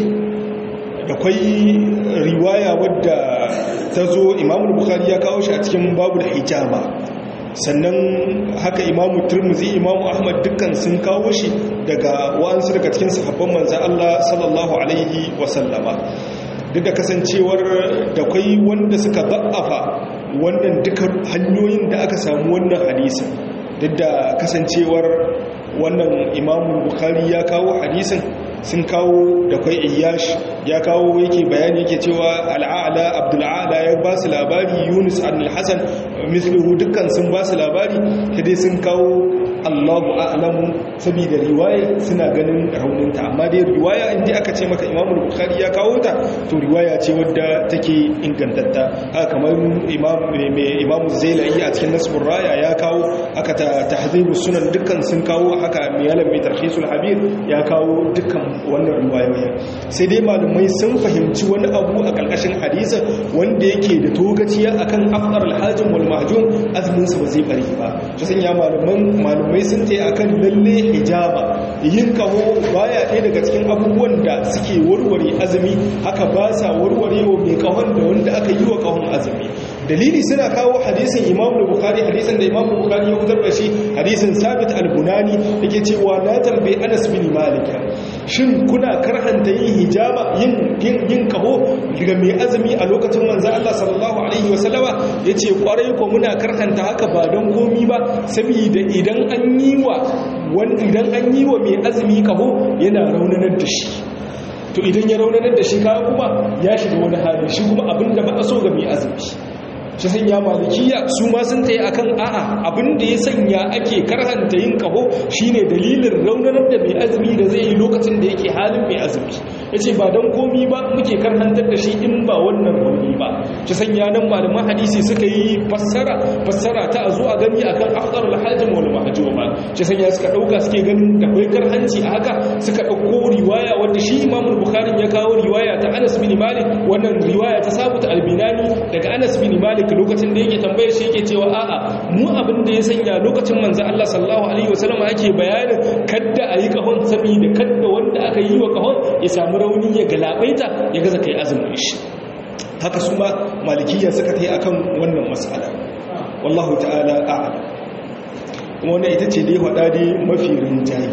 da kwai riwaya wadda ta zo imamu bukhari ya kawo shi a cikin babu da hijama sannan haka imamu turmuzi imamu ahmad dukkan sun kawo shi daga wa'ansu daga cikin sahabban manzan Allah sallallahu alaihi wasallama duk da kasancewar da kwai wanda suka ba'afa wannan duka hanyoyin da aka samu wannan hadisin duk da kasancewar wannan imamu bukhari ya kawo hadisin sun kawo da kwai iyash ya kawo yake bayani yake cewa al'ala abdul'ala ya ba su labari yunus al-hassan mislihu dukkan sun ba su labari dai sun kawo allahu a'lamu saboda riwaya suna ganin rauninta amma dai riwaya inda aka ce maka imamu bukhari ya kawo ta to riwaya ce wadda take ingantatta haka kamar imamu zailai a cikin nasbur raya ya kawo aka ta tahzibu sunan dukkan sun kawo haka mai yalan mai tarhisul habir ya kawo dukkan wannan riwayoyi sai dai malamai sun fahimci wani abu a ƙarƙashin hadisa wanda yake da togaciya akan afdar alhajin wal mahjum azumin sa ba zai bari ba to sun ya malaman malamai sun ce akan lalle hijaba yin kaho baya ɗaya daga cikin abubuwan da suke warware azumi haka ba sa warware wa mai kahon da wanda aka yi wa kahon azumi dalili suna kawo hadisin imam bukhari hadisin da imam bukhari ya fitar da shi hadisin sabit al-bunani yake cewa na tambayi anas bin malik shin kuna karhanta yin hijaba yin yin kaho daga mai azumi a lokacin manzo Allah sallallahu alaihi wasallama yace kwarai ko muna karhanta haka ba don komi ba saboda idan an yi wa wani idan an yi wa mai azumi kaho yana raunanar da shi to idan ya raunanar da shi kaga kuma ya shiga wani hali shi kuma abinda ba a so ga mai azumi shi sanya malikiya su ma sun ta yi akan a'a abinda ya sanya ake karhanta yin kaho shine dalilin raunanar da mai azumi da zai yi lokacin da yake halin mai azumi ya ce ba don komi ba muke karhantar da shi in ba wannan rauni ba shi sanya nan malaman hadisi suka yi fassara fassara ta a zo a gani akan afdar alhajin wal mahjuma shi sanya suka dauka suke ganin da kai karhanci a haka suka dauko riwaya wanda shi Imam Bukhari ya kawo riwaya ta Anas bin Malik wannan riwaya ta Sabit al-Binani daga Anas bin Malik lokacin da yake tambaye shi yake cewa a'a mu abin da ya sanya lokacin manzo Allah sallallahu alaihi wasallam ake bayanin kadda ayi kahon saboda kadda wanda aka yi wa kahon ya samu rauni ya galabaita ya gaza kai azumin shi haka su ma malikiya suka ta yi akan wannan matsala wallahu ta'ala a'lam kuma wannan ita ce dai faɗa dai mafi rinjayi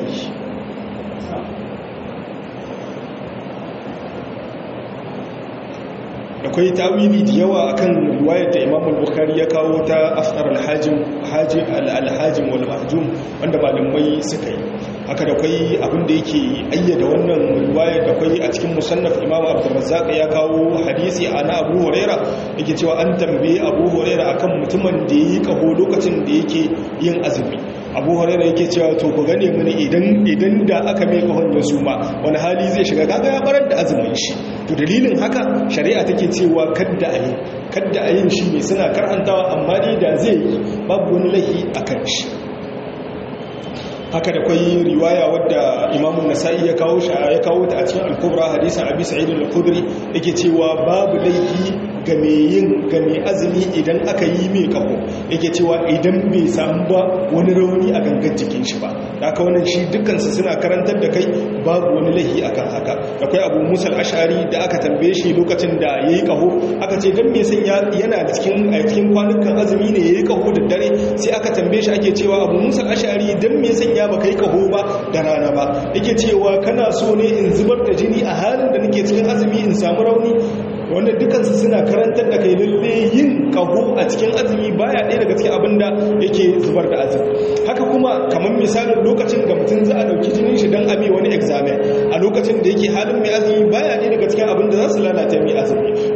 akwai tawili da yawa akan riwayar da Imam Bukhari ya kawo ta afdar al-hajim hajim al-hajim wal mahjum wanda malamai suka yi haka da kai abin da yake ayyada wannan riwayar da kai a cikin musannaf Imam Abdurrazzaq ya kawo hadisi ana Abu Huraira yake cewa an tambaye Abu Huraira akan mutumin da yayi kaho lokacin da yake yin azumi Abu Huraira yake cewa to ku gane mini idan idan da aka mai kahon da su ma wani hali zai shiga kaga ya barar da azumin shi to dalilin haka shari'a take cewa kadda ayi kadda ayin shi ne suna karantawa amma dai da zai yi babu wani laifi akan shi haka da kwai riwaya wadda imamun nasa'i ya kawo shi ya kawo ta a cikin al-kubra hadisin abi sa'id al-khudri yake cewa babu laifi ga mai yin ga mai azumi idan aka yi mai kaho yake cewa idan bai samu ba wani rauni a gangan jikin shi ba haka wannan shi dukkansu suna karantar da kai babu wani laifi akan haka akwai abu musal ashari da aka tambaye shi lokacin da ya yi kaho aka ce don me san yana cikin a cikin kwanukan azumi ne ya yi kaho da dare sai aka tambaye shi ake cewa abu musal ashari don me san ya baka yi kaho ba da rana ba yake cewa kana so ne in zubar da jini a halin da nake cikin azumi in samu rauni wanda dukansu suna karantar da kai lalle yin kaho a cikin azumi baya ɗaya daga cikin abin da yake zubar da azumi haka kuma kamar misalin lokacin da mutum za a ɗauki jinin shi don abi wani examen a lokacin da yake halin mai azumi baya ɗaya daga cikin abin da za su lalata mai azumi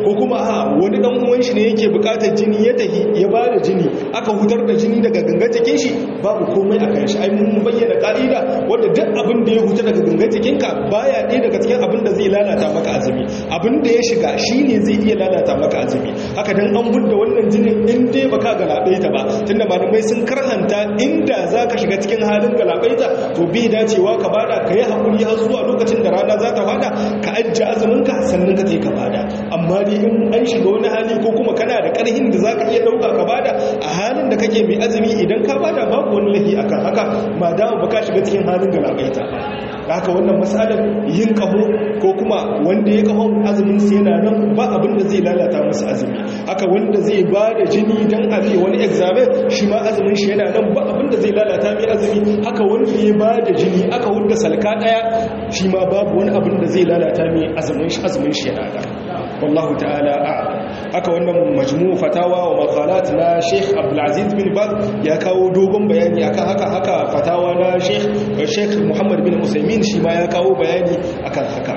ko kuma a wani dan uwan shi ne yake bukatar jini ya tahi ya ba da jini aka hutar da jini daga gangan jikin shi babu komai a kan shi ai mun bayyana ka'ida wanda duk abin da ya huta daga gangan jikinka baya ɗaya daga cikin abin da zai lalata maka azumi abin da ya shiga shine zai iya lalata maka azumi haka dan an budda wannan jinin in dai baka galabaita ba tunda malamai sun karhanta inda zaka shiga cikin halin galabaita to bai dacewa ka bada ka yi hakuri har zuwa lokacin da rana za ta fada ka ajje azumin ka sannan ka je ka bada amma dai in an shiga wani hali ko kuma kana da karhin da zaka iya dauka ka bada a halin da kake mai azumi idan ka bada babu wani lahi akan haka ma dama baka shiga cikin halin galabaita haka wannan matsalar yin kaho ko kuma wanda ya kahon azumin su yana nan ba abin da zai lalata masa azumi haka wanda zai ba da jini don a wani examen shi ma azumin shi yana nan ba abin da zai lalata mai azumi haka wanda ya ba da jini aka hudda salka daya shi ma babu wani abin da zai lalata mai azumin shi azumin shi yana nan wallahu ta'ala a'lam haka wannan majmu' fatawa wa maqalat na Sheikh Abdul Aziz bin Baz ya kawo dogon bayani akan haka haka fatawa na Sheikh Sheikh Muhammad bin Usaimin shi ma ya kawo bayani akan haka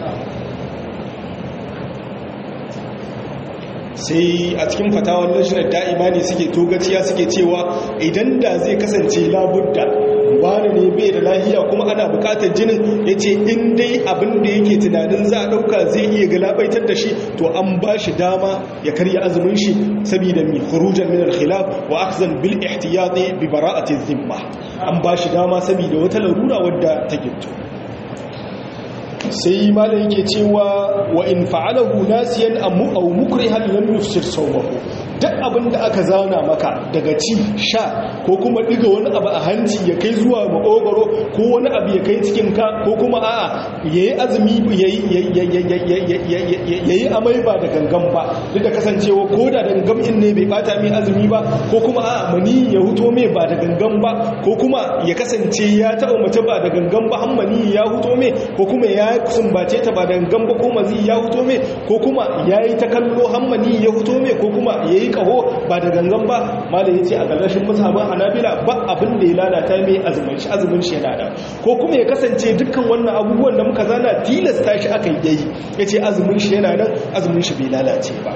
sai a cikin fatawar lajinar da'ima ne suke togaciya suke cewa idan da zai kasance labudda wani ne bai da lahiya kuma ana bukatar jinin ya ce in dai abin da yake tunanin za a ɗauka zai iya galabaitar da shi to an ba shi dama ya karya azumin shi saboda mai hurujan minar khilaf wa akhzan bil ihtiyati bi bara'ati zimma an ba shi dama saboda wata larura wadda ta gitto sai malam yake cewa wa in fa'alahu nasiyan aw mukrihan lam yufsir sawmahu duk abin da aka zauna maka daga ci sha ko kuma diga wani abu a hanci ya kai zuwa makogoro ko wani abu ya kai cikin ka ko kuma a'a yayi azumi yayi amai ba da gangan ba duk da kasancewa ko da gangan in ne bai bata mai azumi ba ko kuma a'a mani ya huto mai ba da gangan ba ko kuma ya kasance ya taɓa mace ba da gangan ba hammani ya huto mai ko kuma ya sumbace ta ba da gangan ba ko mazi ya huto mai ko kuma yayi ta kallo hammani ya huto mai ko kuma yayi kaho ba da gangan ba malai yace a gallashin musabban hanabila ba abin da ya lalata mai azumin shi azumin shi yana da ko kuma ya kasance dukkan wannan abubuwan da muka zana tilasta shi aka yi yace azumin shi yana nan azumin shi bai lalace ba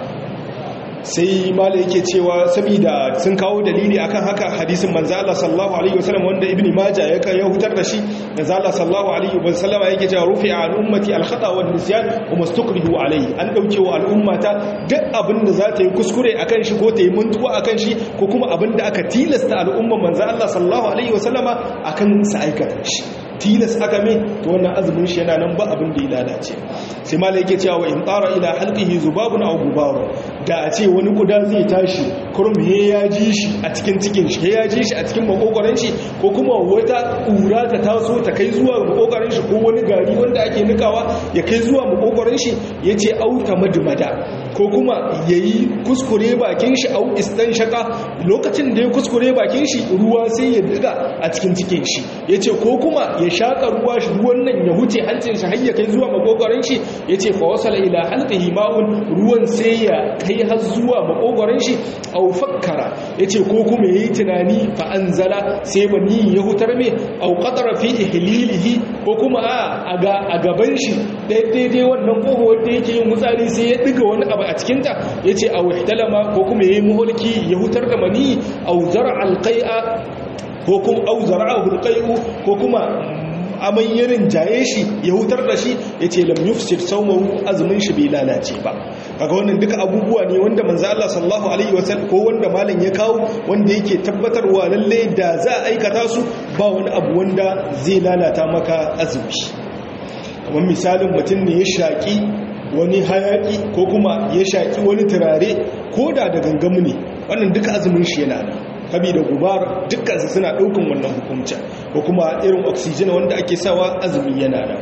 sai mala yake cewa saboda sun kawo dalili akan haka hadisin manzo Allah sallallahu alaihi wasallam wanda ibnu majah ya kai ya hutar da shi manzo Allah sallallahu alaihi wasallam yake cewa rufi'a an ummati al-khata wa nisyan wa mastukrihu alaihi an dauke wa al'ummata duk abin da za ta yi kuskure akan shi ko ta yi muntuwa akan shi ko kuma abin da aka tilasta al'umman manzo Allah sallallahu alaihi wasallama akan sa aikata shi tilas aka mai to wannan azumin shi yana nan ba abin da ya lalace sai malai yake cewa in tsara ila halqihi zubabun aw gubaru da a ce wani kuda zai tashi kurum he ya ji shi a cikin cikin shi he ya ji shi a cikin makokoran shi ko kuma wata kura ta taso ta kai zuwa makokoran shi ko wani gari wanda ake nikawa ya kai zuwa makokoran shi yace auta madmada ko kuma yayi kuskure bakin shi au istan shaka lokacin da ya kuskure bakin shi ruwa sai ya diga a cikin cikin shi yace ko kuma ya shaka ruwa shi ruwan nan ya huce hancin shi har ya kai zuwa makogoron shi yace fa wasala ila halqihi ma'un ruwan sai ya kai har zuwa makogoron shi aw fakkara yace ko kuma yayi tunani fa anzala sai bani ya hutar me aw qadara fi ihlilihi ko kuma a ga a gaban shi daidai wannan kogo wanda yake yin mutsari sai ya diga wani abu a cikin ta yace aw ihtalama ko kuma yayi muhulki ya hutar da mani aw zar'a alqai'a ko kuma au zara'ahu alqai'u ko kuma amai yarin jaye shi ya hutar da shi yace lam yufsir sawmahu azumin shi bai lalace ba kaga wannan duka abubuwa ne wanda manzo Allah sallallahu alaihi wasallam ko wanda malam ya kawo wanda yake tabbatarwa lalle da za a aikata su ba wani abu wanda zai lalata maka azumi kamar misalin mutum ne ya shaki wani hayaki ko kuma ya shaki wani turare ko da da gangamu ne wannan duka azumin shi yana nan kabi da gubar dukkansu suna ɗaukan wannan hukumcin ko kuma irin oxygen wanda ake sawa azumi yana nan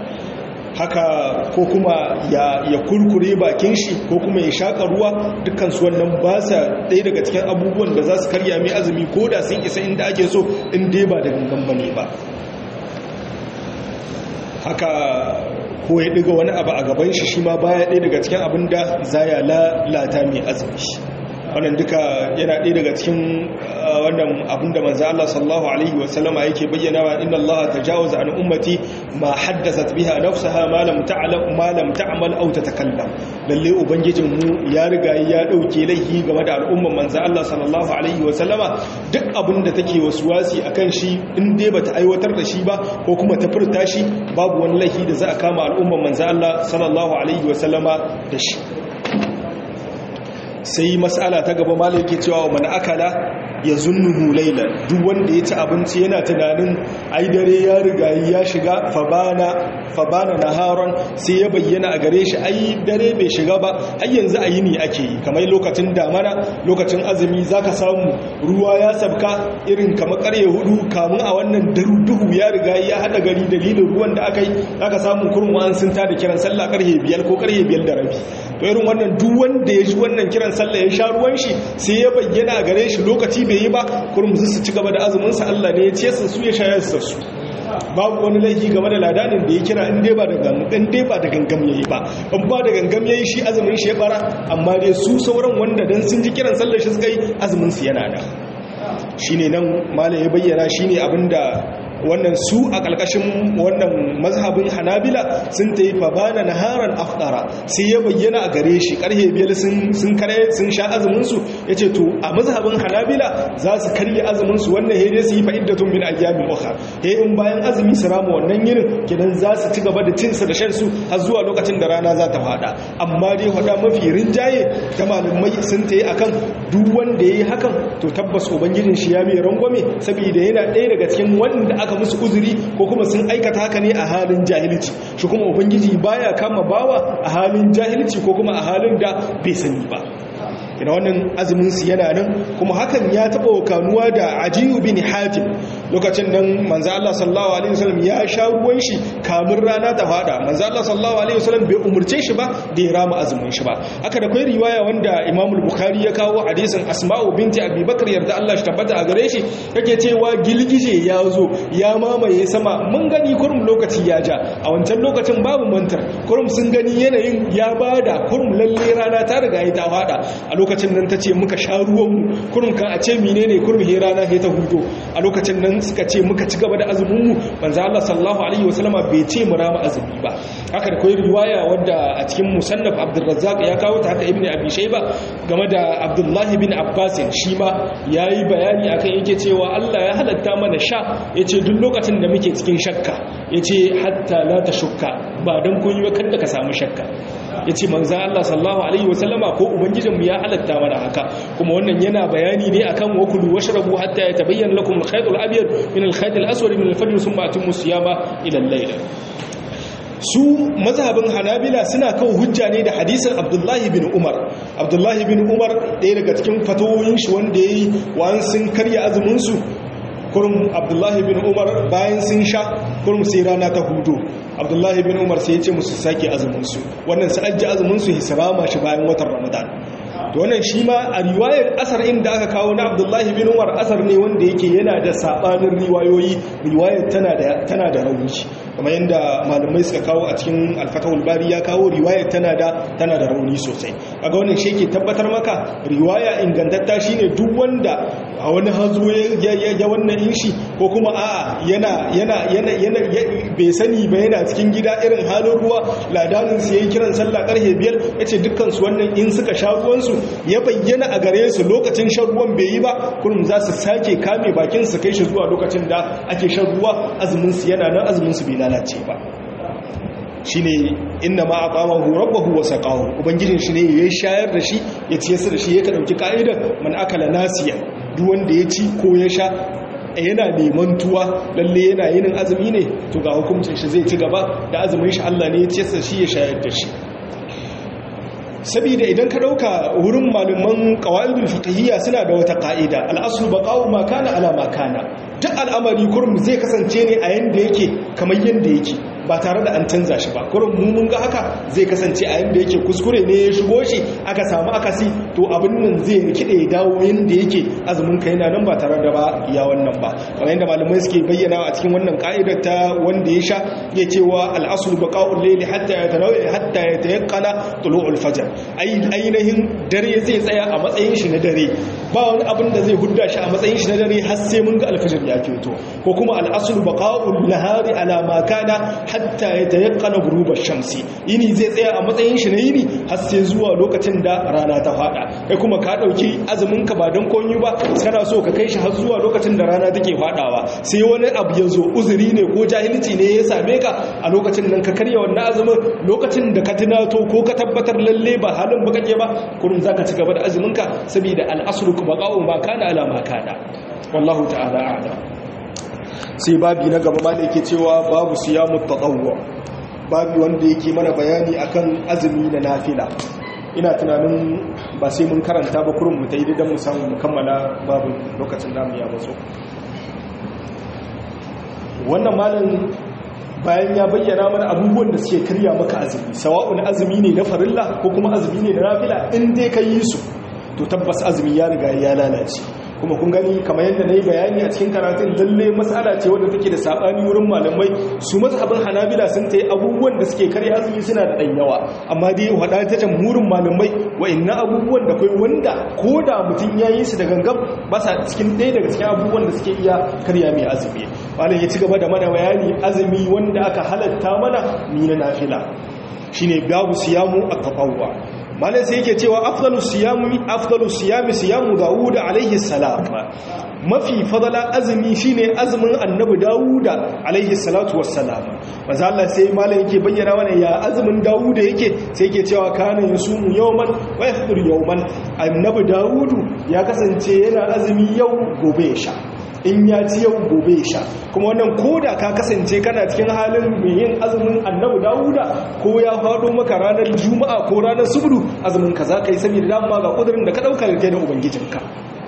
haka ko kuma ya, ya kurkure bakin shi ko kuma ya shaƙa ruwa dukkansu wannan ba sa ɗaya daga cikin abubuwan da za su karya mai azumi ko da sun isa inda ake so in dai ba da gangan bane ba haka ko ya ɗiga wani abu a gaban shi shi ma baya ɗaya daga cikin abin da za ya lalata mai azumi wannan duka yana ɗaya daga cikin wannan abinda manzo Allah sallallahu alaihi wa sallama yake bayyana wa inna Allah tajawaza an ummati ma haddathat biha nafsaha ma lam ta'lam ma lam ta'mal aw tatakallam lalle ubangijin mu ya riga ya dauke laifi game da al'umman manzo Allah sallallahu alaihi wa sallama duk abinda take wasuwasi akan shi in dai bata aiwatar da shi ba ko kuma ta furta shi babu wani laifi da za a kama al'umman manzo Allah sallallahu alaihi wa sallama da shi sai mas'ala ta gaba malai yake cewa man akala ya zunnuhu laila duk wanda ya ci abinci yana tunanin ai dare ya riga ya shiga fabana fabana naharon sai ya bayyana a gare shi ai dare bai shiga ba har yanzu a yini ake yi kamar lokacin damana lokacin azumi zaka samu ruwa ya sabka irin kamar karye hudu kamun a wannan duhu ya riga ya hada gari dalilin ruwan da aka yi zaka samu kurmu an sun tada kiran sallah karhe biyar ko karhe biyar da rabi to irin wannan duk wanda ya ji wannan kiran sallah ya sha ruwan shi sai ya bayyana a gare shi lokaci bai yi ba kurum su ci gaba da azumin sa Allah ne ya ce su ya shayar su su babu wani laifi game da ladanin da ya kira in dai ba da gangam in dai ba da gangam yayi ba in ba da gangam yayi shi azumin shi ya bara amma dai su sauran wanda dan sun ji kiran sallar shi suka yi azumin su yana da shine nan malai ya bayyana shine abinda wannan su a ƙalƙashin wannan mazhabin hanabila sun ta yi fabana na haran afdara sai ya bayyana a gare shi ƙarhe biyar sun kare sun sha azuminsu ya ce to a mazhabin hanabila za su karye azuminsu wannan hede su yi fa'iddatun min ayyamin ukhra he in bayan azumi su rama wannan yinin kidan za su ci gaba da cinsa da shan su har zuwa lokacin da rana za ta fada amma dai hada mafi rinjaye da malamai sun ta yi akan duk wanda ya yi hakan to tabbas ubangijin shi ya mai rangwame saboda yana ɗaya daga cikin wanda aka musu uzuri ko kuma sun aikata haka ne a halin jahilci shi kuma ubangiji baya kama bawa a halin jahilci ko kuma a halin da bai sani ba ina wannan azumin su yana nan kuma hakan ya taba wakanuwa da ajiyu bin hatim lokacin nan manzo Allah sallallahu alaihi wasallam ya sha ruwan shi kamun rana ta fada manzo Allah sallallahu alaihi wasallam bai umurce shi ba da ya rama azumin shi ba haka da kai riwaya wanda Imam al-Bukhari ya kawo hadisin Asma'u binti Abi Bakr yarda Allah shi tabbata a gare shi yake cewa gilgije ya zo ya mamaye sama mun gani kurum lokaci ya ja a wancan lokacin babu mantar kurum sun gani yanayin ya bada kurum lalle rana ta riga ta fada a lokacin nan ta ce muka sha ruwanmu kurum kan a ce mine ne kurum he rana he ta hudo a lokacin nan suka ce muka ci gaba da azuminmu banza Allah sallallahu alaihi wasallama bai ce mu rama azumi ba haka da koyi riwaya wadda a cikin musannaf Abdurrazzaq ya kawo ta haka Ibn Abi Shayba game da Abdullah bin Abbas shi ma yayi bayani akan yake cewa Allah ya halatta mana sha yace duk lokacin da muke cikin shakka yace hatta la tashukka ba dan kun yi kada ka samu shakka yace manzo Allah sallallahu alaihi wasallama ko ubangijinmu ya halatta mana haka kuma wannan yana bayani ne akan wakulu washrabu hatta yatabayyana lakum al-khayt al-abyad min al-khayt al-aswad min al-fajr thumma atimmu siyama ila al-layl su mazhabin hanabila suna kawo hujja ne da hadisin abdullahi bin umar abdullahi bin umar ɗaya daga cikin fatawoyin shi wanda ya yi wa'an sun karya azuminsu kurum abdullahi bin umar bayan sun sha kurum sai rana ta hudu abdullahi bin umar sai ya ce musu sake azuminsu wannan su ajiye azuminsu hisrama shi bayan watan ramadan to wannan shi ma a riwayar asar inda aka kawo na abdullahi bin umar asar ne wanda yake yana da sabanin riwayoyi riwayar tana da tana da rauni kamar yadda malamai suka kawo a cikin alfatahul bari ya kawo riwayar tana da tana da rauni sosai kaga wannan shi yake tabbatar maka riwaya ingantatta shine duk wanda a wani hazo ya wannan in shi ko kuma a'a yana yana yana yana bai sani ba yana cikin gida irin halin ruwa ladanin su yayin kiran sallah karfe biyar yace dukkan su wannan in suka sha ruwan su ya bayyana a gare su lokacin shan ruwan bai yi ba kullum za su sake kame bakin su kai shi zuwa lokacin da ake shan ruwa azumin su yana nan azumin su bai lalace ba shine inna ma aqamahu rabbuhu wa saqahu ubangijin shi ne ya shayar da shi ya ciye su da shi ya ka dauki ka'idar man akala nasiya duk wanda ya ci ko ya sha yana neman tuwa lalle yana yin azumi ne to ga hukuncin shi zai ci gaba da azumin shi Allah ne ya ciye su shi ya shayar da shi saboda idan ka dauka wurin malaman qawaidul fiqhiyya suna da wata ka'ida al-aslu baqa'u ma kana ala ma kana duk al'amari kurum zai kasance ne a yanda yake kamar yanda yake ba tare da an canza shi ba kurin mu mun ga haka zai kasance a yanda yake kuskure ne ya shigo shi aka samu akasi to abin nan zai rikide ya dawo yanda yake azumin ka yana nan ba tare da ba ya wannan ba kamar yadda malamai suke bayyana a cikin wannan ka'idar ta wanda ya sha ya cewa al-aslu baqa'ul layli hatta yatanawi hatta yatayaqqana tulu'ul fajr ainihin dare zai tsaya a matsayin shi na dare ba wani abin da zai hudda shi a matsayin shi na dare har sai mun ga alfajir ya fito ko kuma al-aslu baqa'ul nahari ala ma kana hatta yatayaqqana ghurubash shamsi yini zai tsaya a matsayin shi na yini har sai zuwa lokacin da rana ta fada kai kuma ka dauki azumin ka ba dan konyi ba kana so ka kai shi har zuwa lokacin da rana take fadawa sai wani abu ya zo uzuri ne ko jahilci ne ya same ka a lokacin nan ka karya wannan azumin lokacin da ka tunato ko ka tabbatar lalle ba halin ba kake ba kurun zaka ci gaba da azumin ka saboda al-aslu baqa'u ma kana ala ma kana wallahu ta'ala a'lam sai babi na gaba ma da yake cewa babu siyamu tatawwu babi wanda yake mana bayani akan azumi na nafila ina tunanin ba sai mun karanta ba kurin mu ta yi don mu samu mu kammala babu lokacin namu ya bazo wannan malam bayan ya bayyana mana abubuwan da suke karya maka azumi sawa'un azumi ne na farilla ko kuma azumi ne na nafila in dai ka yi su to tabbas azumi ya riga ya lalace kuma kun gani kamar yadda na yi bayani a cikin karatun lalle matsala ce wadda take da saɓani wurin malamai su mazhabin hanabila sun ta yi abubuwan da suke karya azumi suna da ɗan yawa amma dai haɗa ta can murin malamai wa inna abubuwan da kai wanda ko da mutum ya yi su da gangan ba sa cikin ɗaya daga cikin abubuwan da suke iya karya mai azumi malam ya ci gaba da mana bayani azumi wanda aka halatta mana ni na nafila shine babu siyamu at-tatawwa malai sai yake cewa afdalu siyami afdalu siyami siyamu dawud alaihi salam mafi fadala azumi shine azumin annabi dawud alaihi salatu wassalam manzo Allah sai malai yake bayyana mana ya azumin dawud yake sai yake cewa kana yasumu yawman wa yafṭir yawman annabi dawud ya kasance yana azumi yau gobe ya sha in ya ci yau gobe sha kuma wannan koda ka kasance kana cikin halin mai yin azumin annabu dawuda ko ya faɗo maka ranar juma'a ko ranar subdu azumin ka za ka yi saboda dama ga ƙudurin da ka ɗauka da da ubangijinka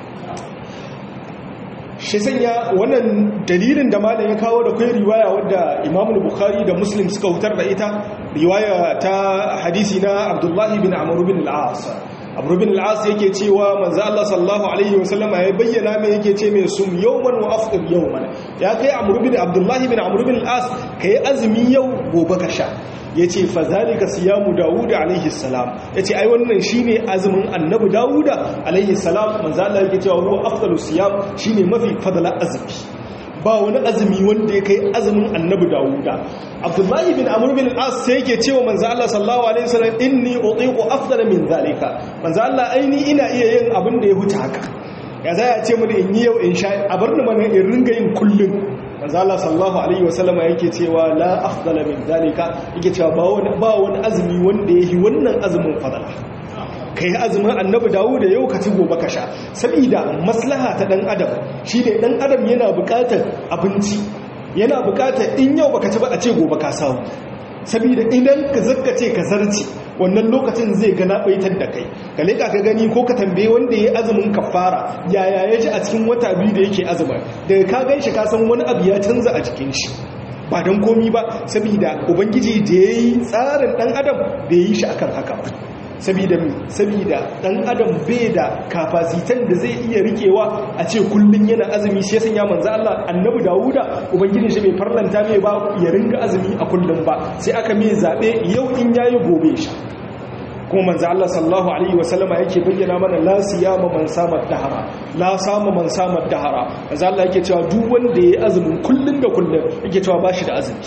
shi sanya wannan dalilin da malam ya kawo da kai riwaya wadda imamu bukhari da muslim suka hutar da ita riwaya ta hadisi na abdullahi bin amr bin al-as abu bin al'as yake cewa manzo Allah sallallahu alaihi wasallam ya bayyana mai yake ce mai sum yawman wa afṭir yawman ya kai amr bin abdullah bin amr bin al'as kai azumi yau gobe ka sha yace fa zalika siyamu daud alaihi salam yace ai wannan shine azumin annabi daud alaihi salam manzo Allah yake cewa huwa afdalu siyam shine mafi fadala azumi ba wani azumi wanda ya kai azumin annabi dawuda abdullahi bin amur bin as sai yake cewa manzo Allah sallallahu alaihi wasallam inni utiqu afdala min zalika manzo Allah aini ina iya yin abin da ya huta haka ya za ya ce mu in yi yau in sha a bar ni mana in ringa yin kullun manzo Allah sallallahu alaihi wasallam yake cewa la afdala min zalika yake cewa ba wani ba wani azumi wanda yahi wannan azumin fadala ka yi azumin annabi dawo da yau ka ci gobe ka sha saboda maslaha ta dan adam shi ne dan adam yana bukatar abinci yana bukatar in yau baka ci ba a ce gobe ka samu saboda idan ka zakka ce ka zarci wannan lokacin zai gana baitar da kai ka leka ka gani ko ka tambaye wanda ya azumin kafara yaya ya ji a cikin wata biyu da yake azumin daga ka gan shi ka san wani abu ya canza a jikin shi ba don komi ba saboda ubangiji da ya yi tsarin dan adam bai yi shi akan haka ba sabida mi sabida dan adam bai da kafasitan da zai iya rikewa a ce kullun yana azumi sai sanya manzo Allah annabi Dawuda ubangiji shi bai farlanta mai ba ya ringa azumi a kullun ba sai aka mai zabe yau in yayi gobe shi kuma manzo Allah sallallahu alaihi wasallama yake bayyana mana la siyama man sama dahara la sama man sama dahara manzo Allah yake cewa duk wanda yayi azumin kullun da kullun yake cewa bashi da azumi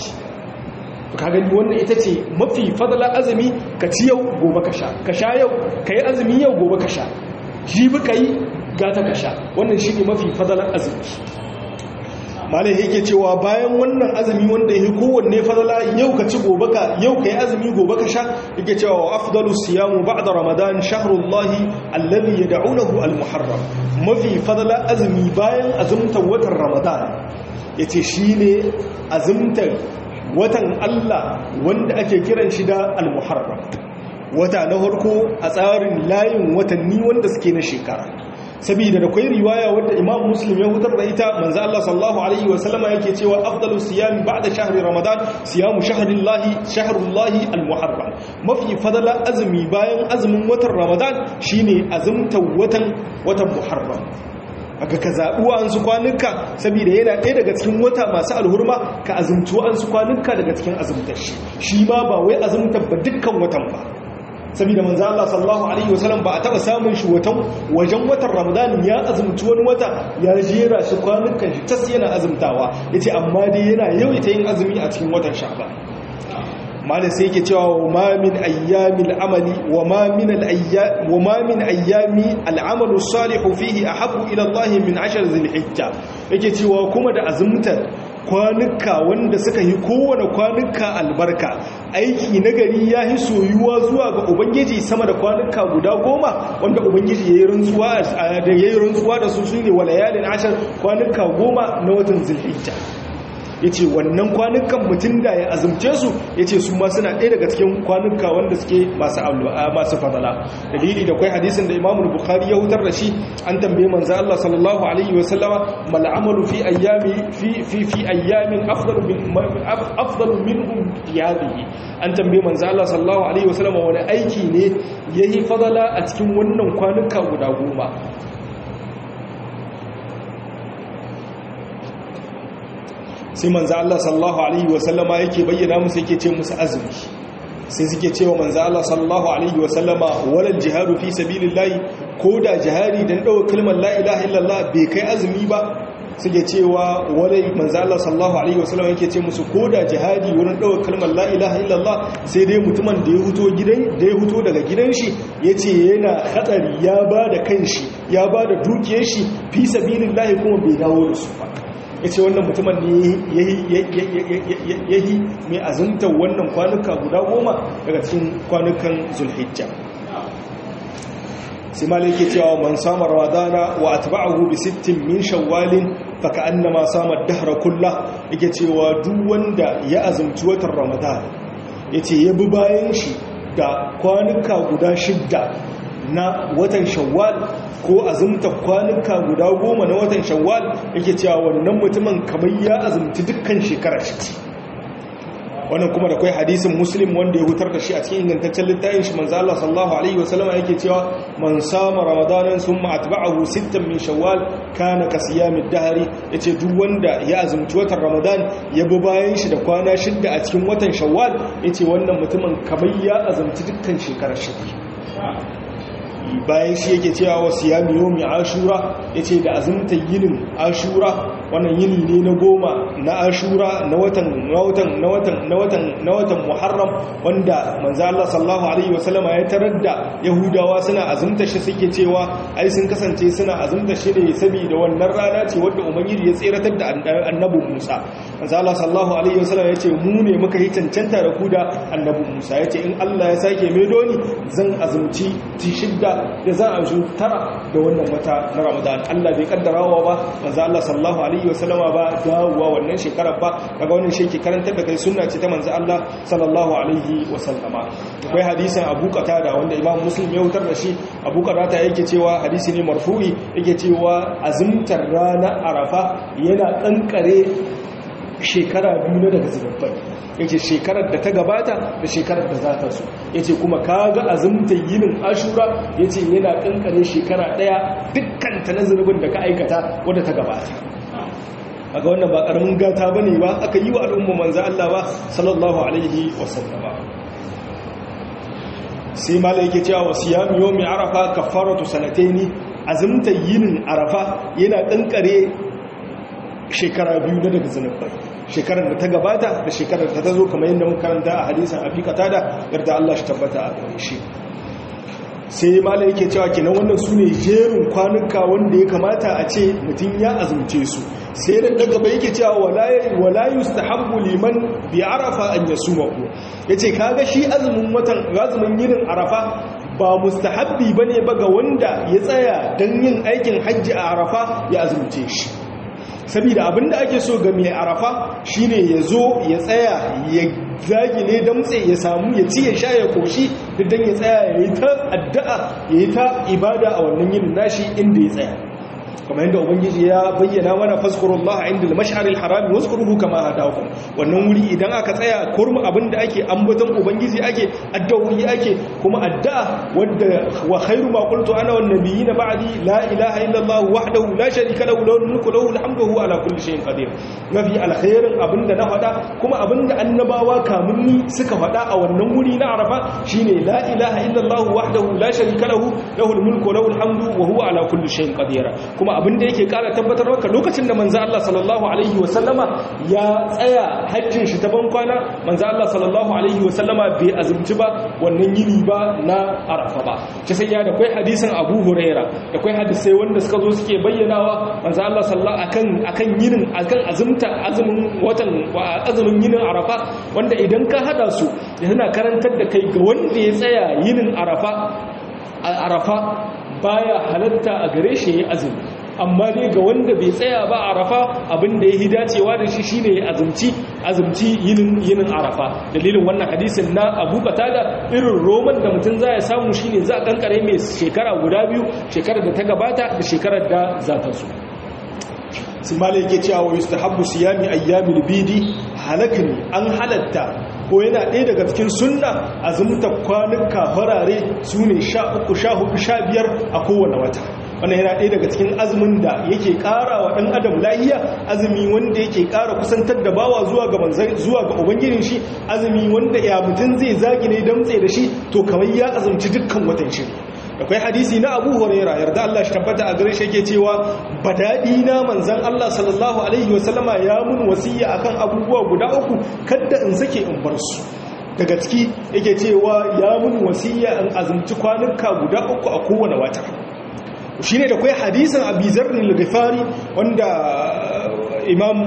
ka gani wannan ita ce mafi fadala azumi ka ci yau gobe ka sha ka sha yau ka yi azumi yau gobe ka sha jibi ka yi gata ka sha wannan shi ne mafi fadalar azumi malai yake cewa bayan wannan azumi wanda ya kowanne fadala yau ka ci gobe ka yau ka yi azumi gobe ka sha yake cewa wa afdalu siyamu ba'da ramadan shahrullahi alladhi yad'unahu almuharram mafi fadala azumi bayan azumtar watan ramadan yace shine azumtar watan Allah wanda ake kiran shi da al-muharram wata na farko a tsarin layin watanni wanda suke na shekara saboda da kwai riwaya wadda imam muslim ya hutar da ita manzo Allah sallallahu alaihi wa sallama yake cewa afdalu siyam ba'da shahri ramadan siyamu shahrillahi shahrullahi almuharram mafi fadala azumi bayan azumin watan ramadan shine azumtar watan watan muharram aka ka zaɓi wa'ansu kwanuka saboda yana ɗaya daga cikin wata masu alhurma ka azumci wa'ansu kwanuka daga cikin azumtar shi shi ma ba wai azumtar ba dukkan watan ba saboda manzo Allah sallallahu alaihi wasallam ba a taba samun shi watan wajen watan Ramadan ya azumci wani wata ya jera shi kwanukan shi tas yana azumtawa yace amma dai yana yawaita yin azumi a cikin watan Sha'ban malai sai yake cewa wa ma min ayyamil amali wa ma min al ayyam wa ma min ayyami al amalu salihu fihi ahabbu ila Allah min ashar dhil-hijja yake cewa kuma da azumtar kwanuka wanda suka yi kowane kwanuka albarka aiki na gari ya yi soyuwa zuwa ga ubangiji sama da kwanuka guda goma wanda ubangiji ya yi rantsuwa da su su ne walayalin ashar kwanuka goma na watan zulhijja ya ce wannan kwanukan mutum da ya azumce su ya ce su ma suna ɗaya daga cikin kwanuka wanda suke masu fadala dalili da kwai hadisin da imamul bukhari ya hutar da shi an tambaye manzo Allah sallallahu alaihi wa sallama mal amalu fi ayyami fi fi fi ayyamin afdalu min afdalu minhum qiyadihi an tambaye manzo Allah sallallahu alaihi wa sallama wani aiki ne yayi fadala a cikin wannan kwanuka guda goma sai manzo Allah sallallahu alaihi wasallama yake bayyana musu yake ce musu azumi sai suke cewa manzo Allah sallallahu alaihi wasallama walal jihadu fi sabilillahi ko da jihadi dan dawo kalmar la ilaha illallah bai kai azumi ba suke cewa walai manzo Allah sallallahu alaihi wasallama yake ce musu ko da jihadi wurin dawo kalmar la ilaha illallah sai dai mutumin da ya huto gidan da ya huto daga gidan shi yace yana hatsari ya bada kanshi ya bada dukiyar shi fi sabilillahi kuma bai dawo da su ba ya ce wannan mutumin ne ya yi mai azumtar wannan kwanuka guda goma daga cikin kwanukan zulhijja sai ma ke cewa man samu ramadana wa atba'ahu bi sittin min shawwalin faka annama samar dahra kullah yake cewa duk wanda ya azumci watan ramadan yace ya bi bayan shi da kwanuka guda shidda na watan shawwal ko azumta kwanuka guda goma na watan shawwal yake cewa wannan mutumin kamar ya azumci dukkan shekarar shi wannan kuma da kai hadisin muslim wanda ya hutar da shi a cikin ingantaccen littafin shi manzo Allah sallallahu alaihi wasallam yake cewa man sama ramadanan summa atba'ahu sittan min shawwal kana ka siyamid dahri yace duk wanda ya azumci watan ramadan ya bi bayan shi da kwana shidda a cikin watan shawwal yace wannan mutumin kamar ya azumci dukkan shekarar shi bayan shi yake cewa wasu ya miyo mai ashura ya ce da azumta yinin ashura wannan yini ne na goma na ashura na watan na watan na watan na watan na watan muharram wanda manzo Allah sallallahu alaihi wasallama ya tarar da yahudawa suna azumta shi suke cewa ai sun kasance suna azumta shi ne saboda wannan rana ce wanda ubangiji ya tseratar da annabi Musa manzo Allah sallallahu alaihi wasallama ya ce mu ne muka yi cancanta da ku da annabi Musa ya ce in Allah ya sake mai doni zan azumci shidda da za a shi tara da wannan wata na ramadan allah bai kaddarawa ba manzo allah sallallahu alaihi wasallama ba dawowa wannan shekarar ba daga wannan shi ke karantar da kai sunna ce ta manzo allah sallallahu alaihi wasallama akwai hadisin abu qatada wanda imam muslim ya wutar da shi abu qatada yake cewa hadisi ne marfu'i yake cewa azumtar ranar arafa yana kankare shekara biyu na daga zubabbai yake shekarar da ta gabata da shekarar da za ta so yace kuma kaga azumta yinin ashura yace yana kankare shekara daya dukkan ta nazarin da ka aikata wanda ta gabata aga wannan ba karamin gata bane ba aka yi wa al'umma manzo Allah ba sallallahu alaihi wasallama sai malai yake cewa wasiyam yawmi arafa kafaratu sanataini azumta yinin arafa yana kankare shekara biyu na daga zanubai shekarar da ta gabata da shekarar da ta zo kamar yadda muka karanta a hadisan afikata da yarda Allah shi tabbata a gare shi sai mala yake cewa kenan wannan su ne jerin kwanuka wanda ya kamata a ce mutum ya azumce su sai da daga bai yake cewa wala yustahabbu liman bi arafa an yasumahu yace kaga shi azumin watan azumin yinin arafa ba mustahabbi bane ba ga wanda ya tsaya dan yin aikin hajji a arafa ya azumce shi saboda abinda ake so ga mai arafa shine ya zo ya tsaya ya zagile damtse ya samu ya ci ya sha ya koshi duk dan ya tsaya yayi ta addu'a yayi ta ibada a wannan yin nashi inda ya tsaya kamar yadda ubangiji ya bayyana mana fazkurullah inda al-mash'aril haram wazkuruhu kama hadakum wannan wuri idan aka tsaya kurmu abinda ake ambaton ubangiji ake addu'o'i ake kuma addu'a wanda wa khairu ma qultu ana wan nabiyina ba'di la ilaha illa allah wahdahu la sharika lahu lahu mulku lahu alhamdu huwa ala kulli shay'in qadir mafi alkhairin abinda na faɗa kuma abinda annabawa kamun ni suka faɗa a wannan wuri na arafa shine la ilaha illa allah wahdahu la sharika lahu lahu mulku lahu alhamdu wa huwa ala kulli shay'in qadir kuma abinda yake kara tabbatar maka lokacin da manzo Allah sallallahu alaihi wasallama ya tsaya hajjin shi ta bankwana manzo Allah sallallahu alaihi wasallama bai azumci ba wannan yini ba na Arafa ba shi sai ya da kai hadisin Abu Huraira da kai hadisai wanda suka zo suke bayyanawa manzo Allah sallallahu akan akan yinin akan azumta azumin watan azumin yinin Arafa wanda idan ka hada su yana karantar da kai ga wanda ya tsaya yinin Arafa Arafa baya halatta a gare shi ya azumi amma dai ga wanda bai tsaya ba arafa abin da ya yi dacewa da shi shine ya azumci azumci yinin yinin arafa dalilin wannan hadisin na abu da irin roman da mutum za ya samu shine za a kankare mai shekara guda biyu shekarar da ta gabata da shekarar da za ta zo simali yake cewa wa yustahabbu siyami ayyamil bidi halakni an halatta ko yana ɗaya daga cikin sunna azumta kwanuka farare su ne sha uku sha hudu sha biyar a kowane wata wannan yana ɗaya daga cikin azumin da yake ƙara wa ɗan adam lahiya azumi wanda yake ƙara kusantar da bawa zuwa ga manzan zuwa ga ubangijin shi azumi wanda ya mutum zai zagi ne damtse da shi to kamar ya azumci dukkan watan shi akwai hadisi na abu huraira yarda Allah shi tabbata a gare shi yake cewa badadi na manzan Allah sallallahu alaihi wasallama ya mun wasiya akan abubuwa guda uku kadda in sake in bar su daga ciki yake cewa ya mun wasiya in azumci kwanuka guda uku a kowane wata shine da kai hadisin abizar al-ghifari wanda imam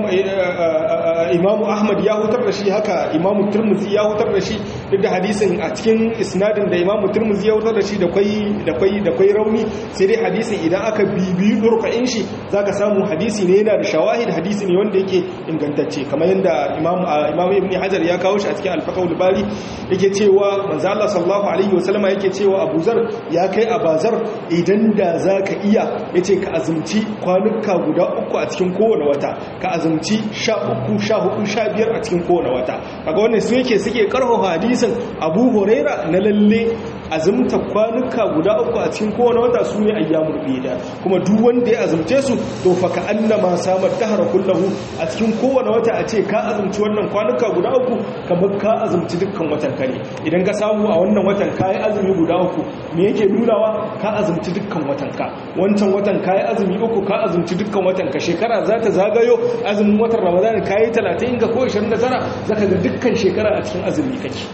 imam ahmad ya hutar da shi haka imam turmuzi ya hutar da shi duk da hadisin a cikin isnadin da imam turmuzi ya hutar da shi da kwai da kwai da kwai rauni sai dai hadisin idan aka bibiyi durqa'in shi zaka samu hadisi ne yana da shawahid hadisi ne wanda yake ingantacce kamar yanda imam imam ibn hajar ya kawo shi a cikin al-faqhul bari yake cewa manzo Allah sallallahu alaihi wasallama yake cewa Abu Zar ya kai Abazar idan da zaka iya yace ka azumci kwanuka guda uku a cikin kowane wata ka azumci sha uku sha hudu sha biyar a cikin kowane wata kaga wannan su yake suke karfafa hadisin abu huraira na lalle azumta kwanuka guda uku a cikin kowane wata su ne ayyamul bida kuma duk wanda ya azumce su to fa ka annama samar dahara kullahu a cikin kowane wata a ce ka azumci wannan kwanuka guda uku kamar ka azumci dukkan watan ka ne idan ka samu a wannan watan ka yi azumi guda uku me yake nunawa ka azumci dukkan watan ka wancan watan ka yi azumi uku ka azumci dukkan watan ka shekara za ta zagayo azumin watan ramadan ka yi 30 ga ko 29 zaka ga dukkan shekara a cikin azumi kake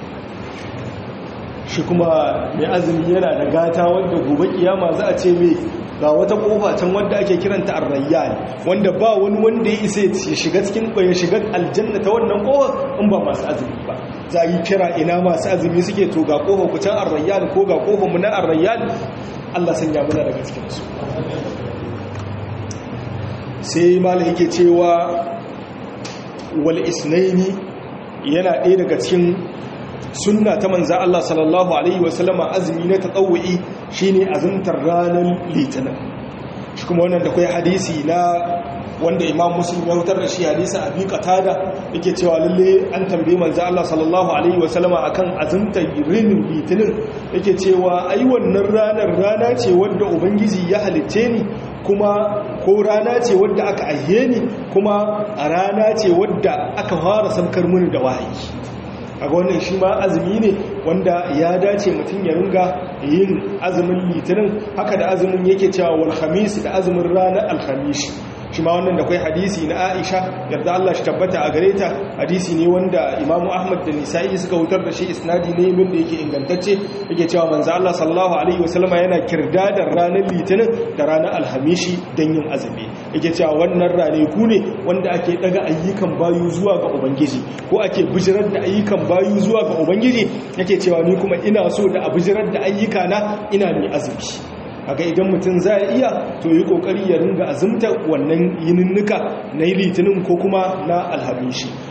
shi kuma mai azumi yana da gata wanda gobe kiyama za a ce mai ga wata kofa can wanda ake kiranta arrayyan wanda ba wani wanda ya isa ya shiga cikin ya shiga aljanna ta wannan kofa in ba masu azumi ba za yi kira ina masu azumi suke to ga kofa ku can arrayyan ko ga kofa mu na arrayyan Allah sanya muna daga cikin su sai malai yake cewa wal isnaini yana ɗaya daga cikin sunna ta manza Allah sallallahu alaihi wasallama azumi na tatawu'i shine azumtar ranar litinin shi kuma wannan da kai hadisi na wanda imam muslim ya hutar da shi hadisin abi qatada yake cewa lalle an tambaye manzo Allah sallallahu alaihi wasallama akan azumtar rinin litinin yake cewa ai wannan ranar rana ce wanda ubangiji ya halitte ni kuma ko rana ce wadda aka aihe ni kuma rana ce wadda aka fara sankar mini da wahayi a wannan shi ma azumi ne wanda ya dace mutum ya ringa yin azumin litinin haka da azumin yake cewa wal khamis da azumin ranar alhamis shi ma wannan da kai hadisi na Aisha yarda Allah shi tabbata a gare ta hadisi ne wanda Imam Ahmad da Nisa'i suka hutar da shi isnadi ne min da yake ingantacce yake cewa manzo Allah sallallahu alaihi wasallam yana kirdadar ranar litinin da ranar alhamishi dan yin azumi yake cewa wannan rane ku ne wanda ake daga ayyukan bayu zuwa ga ubangiji ko ake bijirar da ayyukan bayu zuwa ga ubangiji yake cewa ni kuma ina so da a bijirar da ayyuka na ina mai azumi haka idan mutum za a iya to yi kokari ya ringa azumta wannan yininnika na litinin ko kuma na alhamishi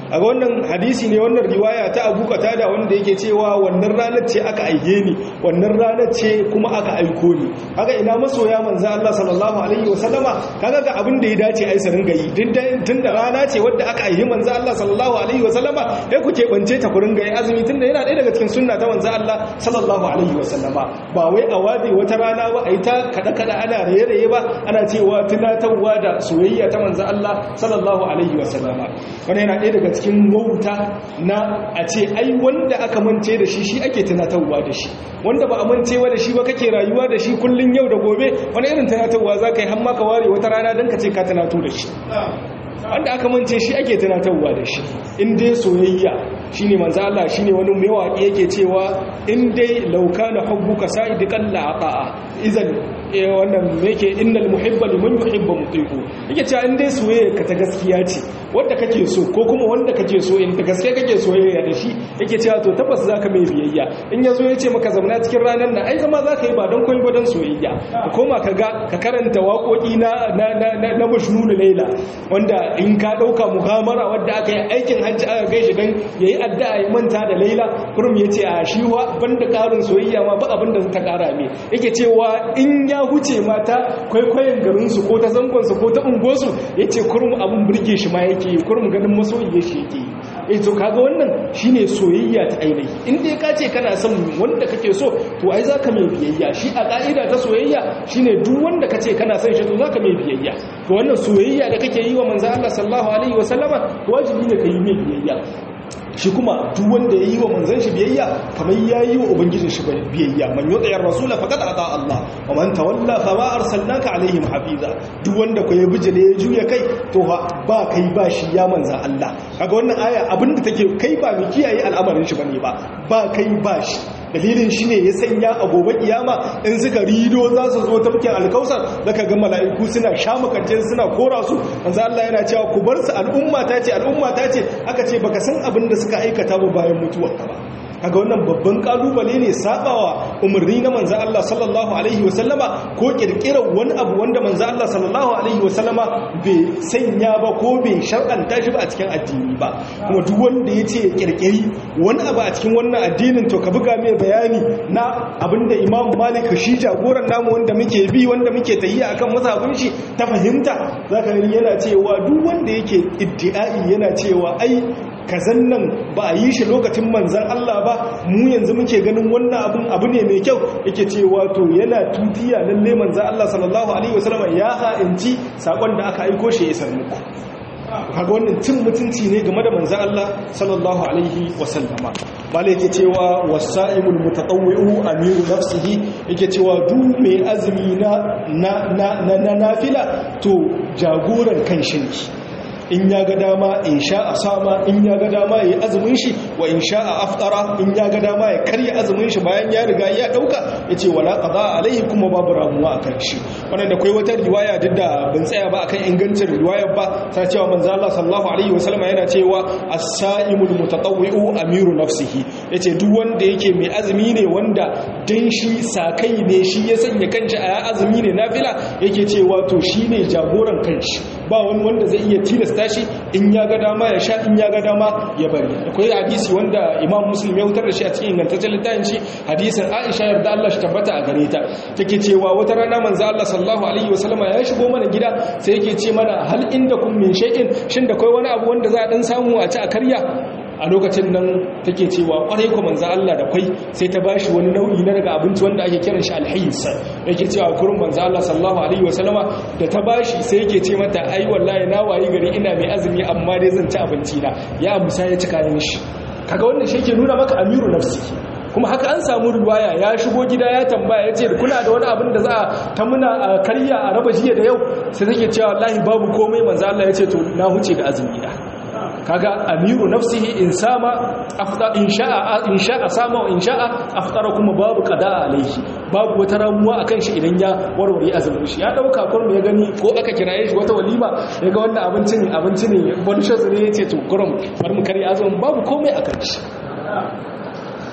a wannan hadisi ne wannan riwaya ta Abu Qatada wanda yake cewa wannan ranar ce aka aihe ni wannan ranar ce kuma aka aiko ni kaga ina masoya manzo Allah sallallahu alaihi wasallama kaga ga abin da ya dace ai su ringa yi tun da rana ce wadda aka aihe manzo Allah sallallahu alaihi wasallama sai ku keɓance ta ku ringa yi azumi tun da yana ɗaya daga cikin sunna ta manzo Allah sallallahu alaihi wasallama ba wai a wade wata rana ba ai ta kada kada ana raye-raye ba ana cewa tunatarwa da soyayya ta manzo Allah sallallahu alaihi wasallama wannan yana ɗaya daga cikin wauta na a ce ai wanda aka mance da shi shi ake tunatarwa da shi wanda ba a mancewa da shi ba kake rayuwa da shi kullun yau da gobe wani irin tunatarwa za ka yi hamma ka ware wata rana don ka ce ka tunato da shi wanda aka mance shi ake tunatarwa da shi in dai soyayya shine manzo Allah shine wani mai waƙi yake cewa in dai laukana hubbuka sa'idikan la'ata'a idan wannan yake innal muhibba liman yuhibbu mutiqu yake cewa in dai soyayya ka ta gaskiya ce wanda kake so ko kuma wanda kake so in ta gaskiya kake soyayya da shi yake cewa to tabbas zaka mai biyayya in yazo ya ce maka zamana cikin ranar nan ai zama zaka yi ba don koyi ba don soyayya ka koma ka ga ka karanta waƙoƙi na na na na Majnun Laila wanda in ka dauka muhamara wanda aka yi aikin hajji aka kai shi dan yayi addu'a ya manta da Laila kurum yace a shi wa banda karin soyayya ma ba abin da ta kara me yake cewa in ya huce mata kwaikwayon garinsu ko ta zangonsu ko ta ungosu ya ce kurum abin burge shi ma yake yi kurum ganin masoyiye shi yake yi ya to kaga wannan shine soyayya ta ainihi inda ya kace kana son wanda kake so to ai zaka mai biyayya shi a ka'ida ta soyayya shine duk wanda kace kana son shi to zaka mai biyayya to wannan soyayya da kake yi wa manzo Allah sallallahu alaihi wasallama wajibi ne ka yi mai biyayya shi kuma duk wanda ya yi wa manzan shi biyayya kamar ya yi wa ubangijin shi biyayya man yi tsayar rasula faƙad a Allah wa man tawalla fa ba arsalnaka alaihim hafiza duk wanda ku ya bijile ya juya kai to ba kai ba shi ya manzan Allah kaga wannan aya abinda take kai ba mai kiyaye al'amarin shi bane ba ba kai ba shi dalilin shi ne ya sanya a gobe kiyama in suka rido za su zo tafkin alkausar zaka ga mala'iku suna shamakance suna kora su manzo Allah yana cewa ku bar su al'umma ta ce al'umma ta ce aka ce baka san abin da suka aikata ba bayan mutuwarka ba kaga wannan babban kalubale ne sabawa umarni na manzo Allah sallallahu alaihi wasallama ko kirkirar wani abu wanda manzo Allah sallallahu alaihi wasallama bai sanya ba ko bai shar'anta shi ba a cikin addini ba kuma duk wanda yace ya kirkiri wani abu a cikin wannan addinin to ka buga mai bayani na abinda Imam Malik shi jagoran namu wanda muke bi wanda muke tahiya akan mazhabin shi ta fahimta zaka gani yana cewa duk wanda yake iddi'ai yana cewa ai kazan nan ba a yi shi lokacin manzan Allah ba mu yanzu muke ganin wannan abin abu ne mai kyau yake cewa to yana tutiya lalle manzan Allah sallallahu alaihi wasallam ya ha'inci sakon da aka aiko shi ya isar muku kaga wannan cin mutunci ne game da manzan Allah sallallahu alaihi wasallama bala yake cewa wasa'imul mutatawwi'u amiru nafsihi yake cewa duk mai azumi na na na nafila to jagoran kanshi ne in ya ga dama in sha a sama in ya ga dama ya yi azumin shi wa in sha a aftara in ya ga dama ya karya azumin shi bayan ya riga ya dauka ya ce wala qada alaihi kuma babu ramuwa a kan shi wannan da kai wata riwaya duk da ban tsaya ba akan ingancin riwayar ba ta cewa manzo Allah sallallahu alaihi wasallam yana cewa as-sa'imul mutatawwi'u amiru nafsihi yace duk wanda yake mai azumi ne wanda dan shi sakai ne shi ya sanya kanshi a azumi ne nafila yake cewa to shine jagoran kanshi ba wani wanda zai iya tilasta tashi in ya ga dama ya sha in ya ga dama ya bari akwai hadisi wanda imam muslim ya wutar da shi a cikin ingantaccen littafin shi hadisin aisha yarda Allah shi tabbata a gare ta take cewa wata rana manzo Allah sallallahu alaihi wasallama ya shigo mana gida sai yake ce mana hal inda kun min shay'in shin da kai wani abu wanda za a dan samu a ci a karya a lokacin nan take cewa kwarai ko manzo Allah da kwai sai ta bashi wani nau'i na daga abinci wanda ake kiran shi alhayis yake cewa kurun manzo Allah sallallahu alaihi wasallama da ta bashi sai yake ce mata ai wallahi na wayi gari ina mai azumi amma dai zan ci abinci na ya musa ya ci kayan shi kaga wannan shi yake nuna maka amiru nafsi kuma haka an samu ruwaya ya shigo gida ya tambaya ya ce kuna da wani abin da za a ta muna a karya a raba jiya da yau sai take cewa wallahi babu komai manzo Allah ya ce to na huce da azumi da kaga amiru nafsihi in sama afda in sha'a in sha'a sama wa in sha'a aftara kuma babu qada alaihi babu wata ramuwa akan shi idan ya warware azumin shi ya dauka kurum ya gani ko aka kiraye shi wata walima ya ga wannan abincin abinci ne wani shazu ne yace to kurum bar mu kare azumin babu komai akan shi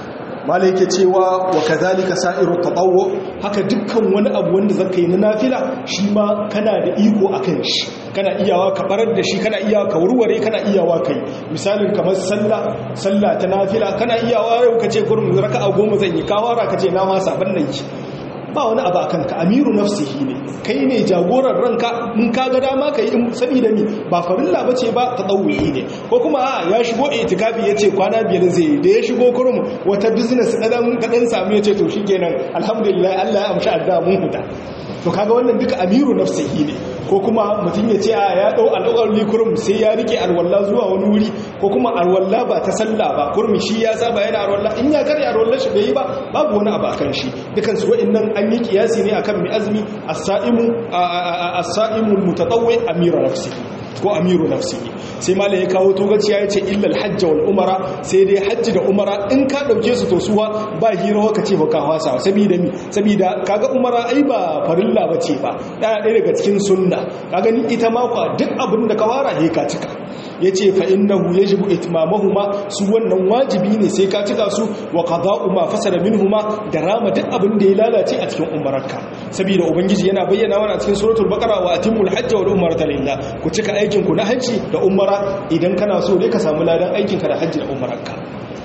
mala yake cewa wa kadhalika sa'iru tatawwu haka dukkan wani abu wanda zaka yi na nafila shi ma kana da iko akan shi kana iyawa ka barar da shi kana iyawa ka warware kana iyawa kai misalin kamar sallah sallah ta nafila kana iyawa yau kace gurin raka'a goma zan yi kawara kace na ma saban nan ki ba wani abu akan ka amiru nafsihi ne kai ne jagoran ranka in ka ga dama kai in saboda mi ba farilla bace ba tadawwi ne ko kuma a ya shigo itikafi yace kwana biyar zai da ya shigo kurum wata business kadan kadan samu yace to shikenan alhamdulillah Allah ya amshi adda mun huta to kaga wannan duka amiru nafsihi ne ko kuma mutum ya ce a ya dau al'uqalli kurum sai ya rike alwalla zuwa wani wuri ko kuma alwalla ba ta sallah ba kurmi shi ya saba yana alwalla in ya kare alwalla shi bai yi ba babu wani abu akan shi dukan su wa'annan an yi kiyasi ne akan mai azumi as-sa'imu as-sa'imu mutatawwi amiru nafsihi ko amiru nafsihi sai malam ya kawo togaciya ya ce illal hajji wal umara sai dai hajji da umara in ka dauke su to suwa ba hira ka ce ba ka hwasa saboda mi saboda kaga umara ai ba farilla bace ba daya ɗaya daga cikin sunna kaga ni ita ma kwa duk abin da ka fara he ka cika yace fa innahu yajibu itmamahuma su wannan wajibi ne sai ka cika su wa qada'u ma fasada minhuma da rama duk abin da ya lalace a cikin umararka saboda ubangiji yana bayyana wannan a cikin suratul baqara wa atimul hajja wal umrata lillah ku cika aikin ku na hajji da umara idan kana so ne ka samu ladan aikin ka da hajji da umararka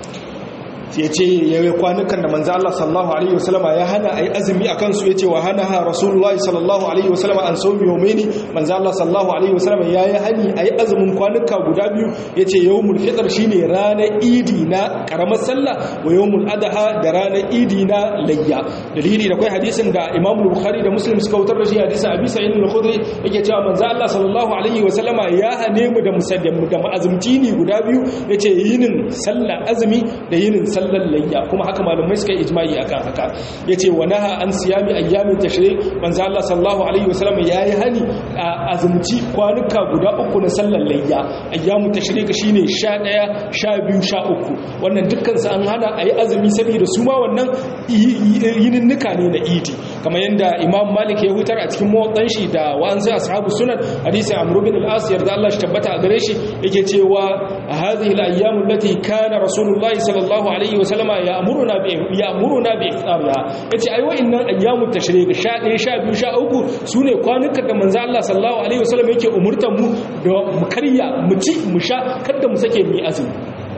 ya ce yayi kwanukan da manzo Allah sallallahu alaihi wasallam ya hana ayi azumi akan su yace wa hana ha rasulullah sallallahu alaihi wasallam an sawmi yawmaini manzo Allah sallallahu alaihi wasallam yayi hani ayi azumin kwanuka guda biyu yace yawmul fitr shine ranar idi na karamar sallah wa yawmul adha da ranar idi na layya dalili da kai hadisin da Imam Bukhari da Muslim suka wutar da shi hadisin Abi Sa'id al-Khudri yake cewa manzo Allah sallallahu alaihi wasallama ya hane mu da musaddan da ma'azumci ne guda biyu yace yinin sallah azumi da yinin sallah layya kuma haka malamai suka yi ijma'i akan haka yace wa naha an siyami ayyamin tashrik manzo Allah sallallahu alaihi wasallam yayi hani a azumci kwanuka guda uku na sallar layya ayyamu tashrik shine 11 12 13 wannan dukkan su an hana ayi azumi saboda su ma wannan yininnika ne na idi kamar yanda Imam Malik ya hutar a cikin mawatsan shi da wa'ansu ashabu sunan hadisi Amr bin al-As yarda Allah shi tabbata a gare shi yake cewa hadhihi al-ayyamu allati kana rasulullahi sallallahu alaihi wasallama ya amuruna bi ya amuruna bi iftarha yace ai wa'annan ayyamut tashrik 11 12 13 sune kwanukan da manzo Allah sallallahu alaihi wasallam yake umurtan mu da mu karya mu ci mu sha kada mu sake mu azumi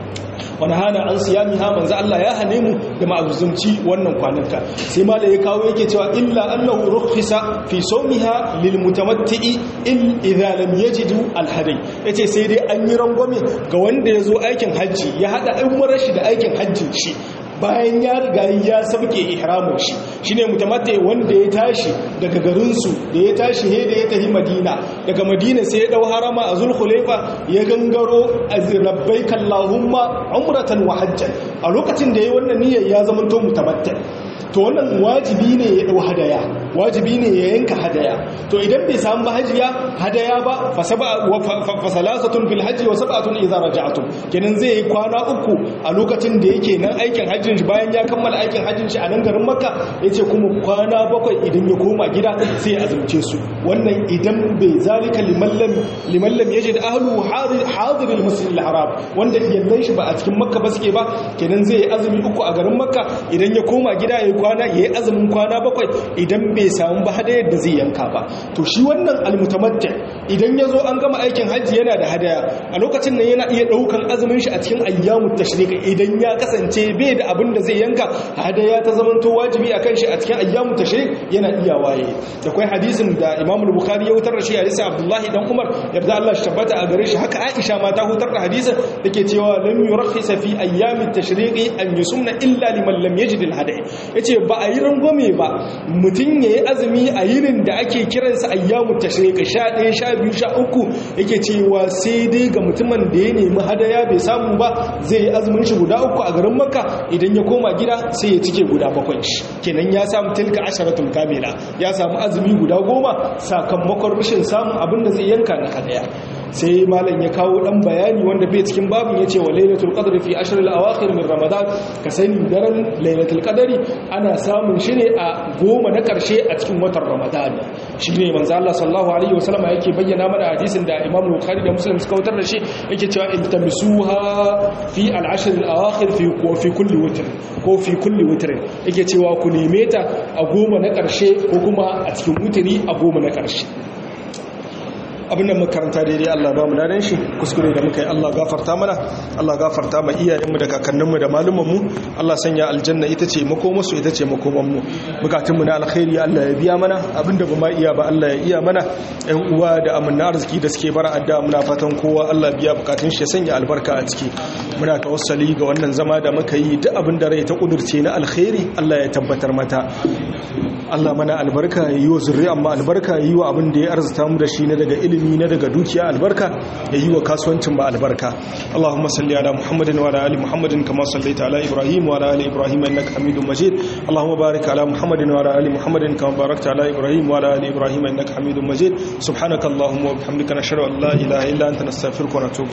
wani hana an siyami ha manzo Allah ya hane mu da ma'azumci wannan kwanuka sai ma da ya kawo yake cewa illa annahu rukhisa fi sawmiha lil mutamatti'i in idza lam yajidu al hadi yace sai dai an yi rangwame ga wanda yazo aikin hajji ya hada umrar shi da aikin hajjin shi bayan ya riga ya sabke ihramin shi shine mutamatti wanda ya tashi daga garin su da ya tashi he da ya tafi Madina daga Madina sai ya dau harama a Zulhulaifa ya gangaro labbaika Allahumma umratan wa hajjan a lokacin da yayi wannan niyyar ya zama to mutamatti to wannan wajibi ne ya dau hadaya wajibi ne ya yanka hadaya to idan bai samu ba hajiya hadaya ba fa salasatun fil hajji wa sab'atun idza raja'tum kenan zai yi kwana uku a lokacin da yake nan aikin hajjin shi bayan ya kammala aikin hajjin shi a nan garin makka yace kuma kwana bakwai idan ya koma gida sai ya azumce su wannan idan bai zalika liman lam liman lam yajid ahlu hadir hadir al-masjid al-haram wanda yallan shi ba a cikin makka ba suke ba kenan zai yi azumi uku a garin makka idan ya koma gida yayi kwana yayi azumin kwana bakwai idan bai samu ba hadayar da zai yanka ba to shi wannan almutamatti idan yazo an gama aikin hajji yana da hadaya a lokacin nan yana iya daukan azumin shi a cikin ayyamut tashrik idan ya kasance bai da abin da zai yanka hadaya ta zamanto wajibi akan shi a cikin ayyamut tashrik yana iya waye da kai hadisin da Imam Bukhari ya hutar da shi hadisi Abdullahi dan Umar yarda Allah shi tabbata a gare shi haka Aisha ma ta hutar da hadisin dake cewa lam yurakhisa fi ayyamit tashriqi an yusumna illa liman lam yajid al-hadi yace ba a yi rangwame ba mutum yayi azumi a yinin da ake kiransa ayyamut tashriq 11 12 13 yake cewa sai dai ga mutumin da ya nemi hadaya bai samu ba zai yi azumin shi guda uku a garin Makka idan ya koma gida sai ya cike guda bakwai kenan ya samu tilka asharatul kamila ya samu azumi guda goma sakamakon rashin samun abin da zai yanka na hadaya sai malam ya kawo dan bayani wanda bai cikin babin yace wa lailatul qadri fi ashr al-awakhir min ramadan ka sani daren lailatul qadri ana samun shi ne a goma na karshe a cikin watan ramadan shine manzo Allah sallallahu alaihi wasallam yake bayyana mana hadisin da Imam Bukhari da Muslim suka wutar da shi yake cewa iltamisuha fi al-ashr al-awakhir fi fi kulli witr ko fi kulli witr yake cewa ku neme ta a goma na karshe ko kuma a cikin wutiri a goma na karshe abin da makaranta daidai Allah ba mu dadan shi kuskure da muka yi Allah gafarta mana Allah gafarta ma iyayenmu da kakanninmu da malumanmu Allah sanya aljanna ita ce makomarsu ita ce makomanmu bukatunmu na alkhairi Allah ya biya mana abinda ba ma iya ba Allah ya iya mana ƴan uwa da amanna arziki da suke bara adda muna fatan kowa Allah biya bukatun shi ya sanya albarka a ciki muna tawassali ga wannan zama da muka yi duk abin da rai ta kudurce na alkhairi Allah ya tabbatar mata Allah mana albarka ya yi wa zurri'an ma albarka ya yi wa abin da ya arzuta mu da shi na daga ilimi na daga dukiya albarka ya yi wa kasuwancin ba albarka Allahumma salli ala Muhammadin wa ala ali Muhammadin kama sallaita ala Ibrahim wa ala ali Ibrahim innaka Hamidum Majid Allahumma barik ala Muhammadin wa ala ali Muhammadin kama barakta ala Ibrahim wa ala ali Ibrahim innaka Hamidum Majid subhanaka Allahumma wa bihamdika nashhadu an la ilaha illa anta nastaghfiruka wa natubu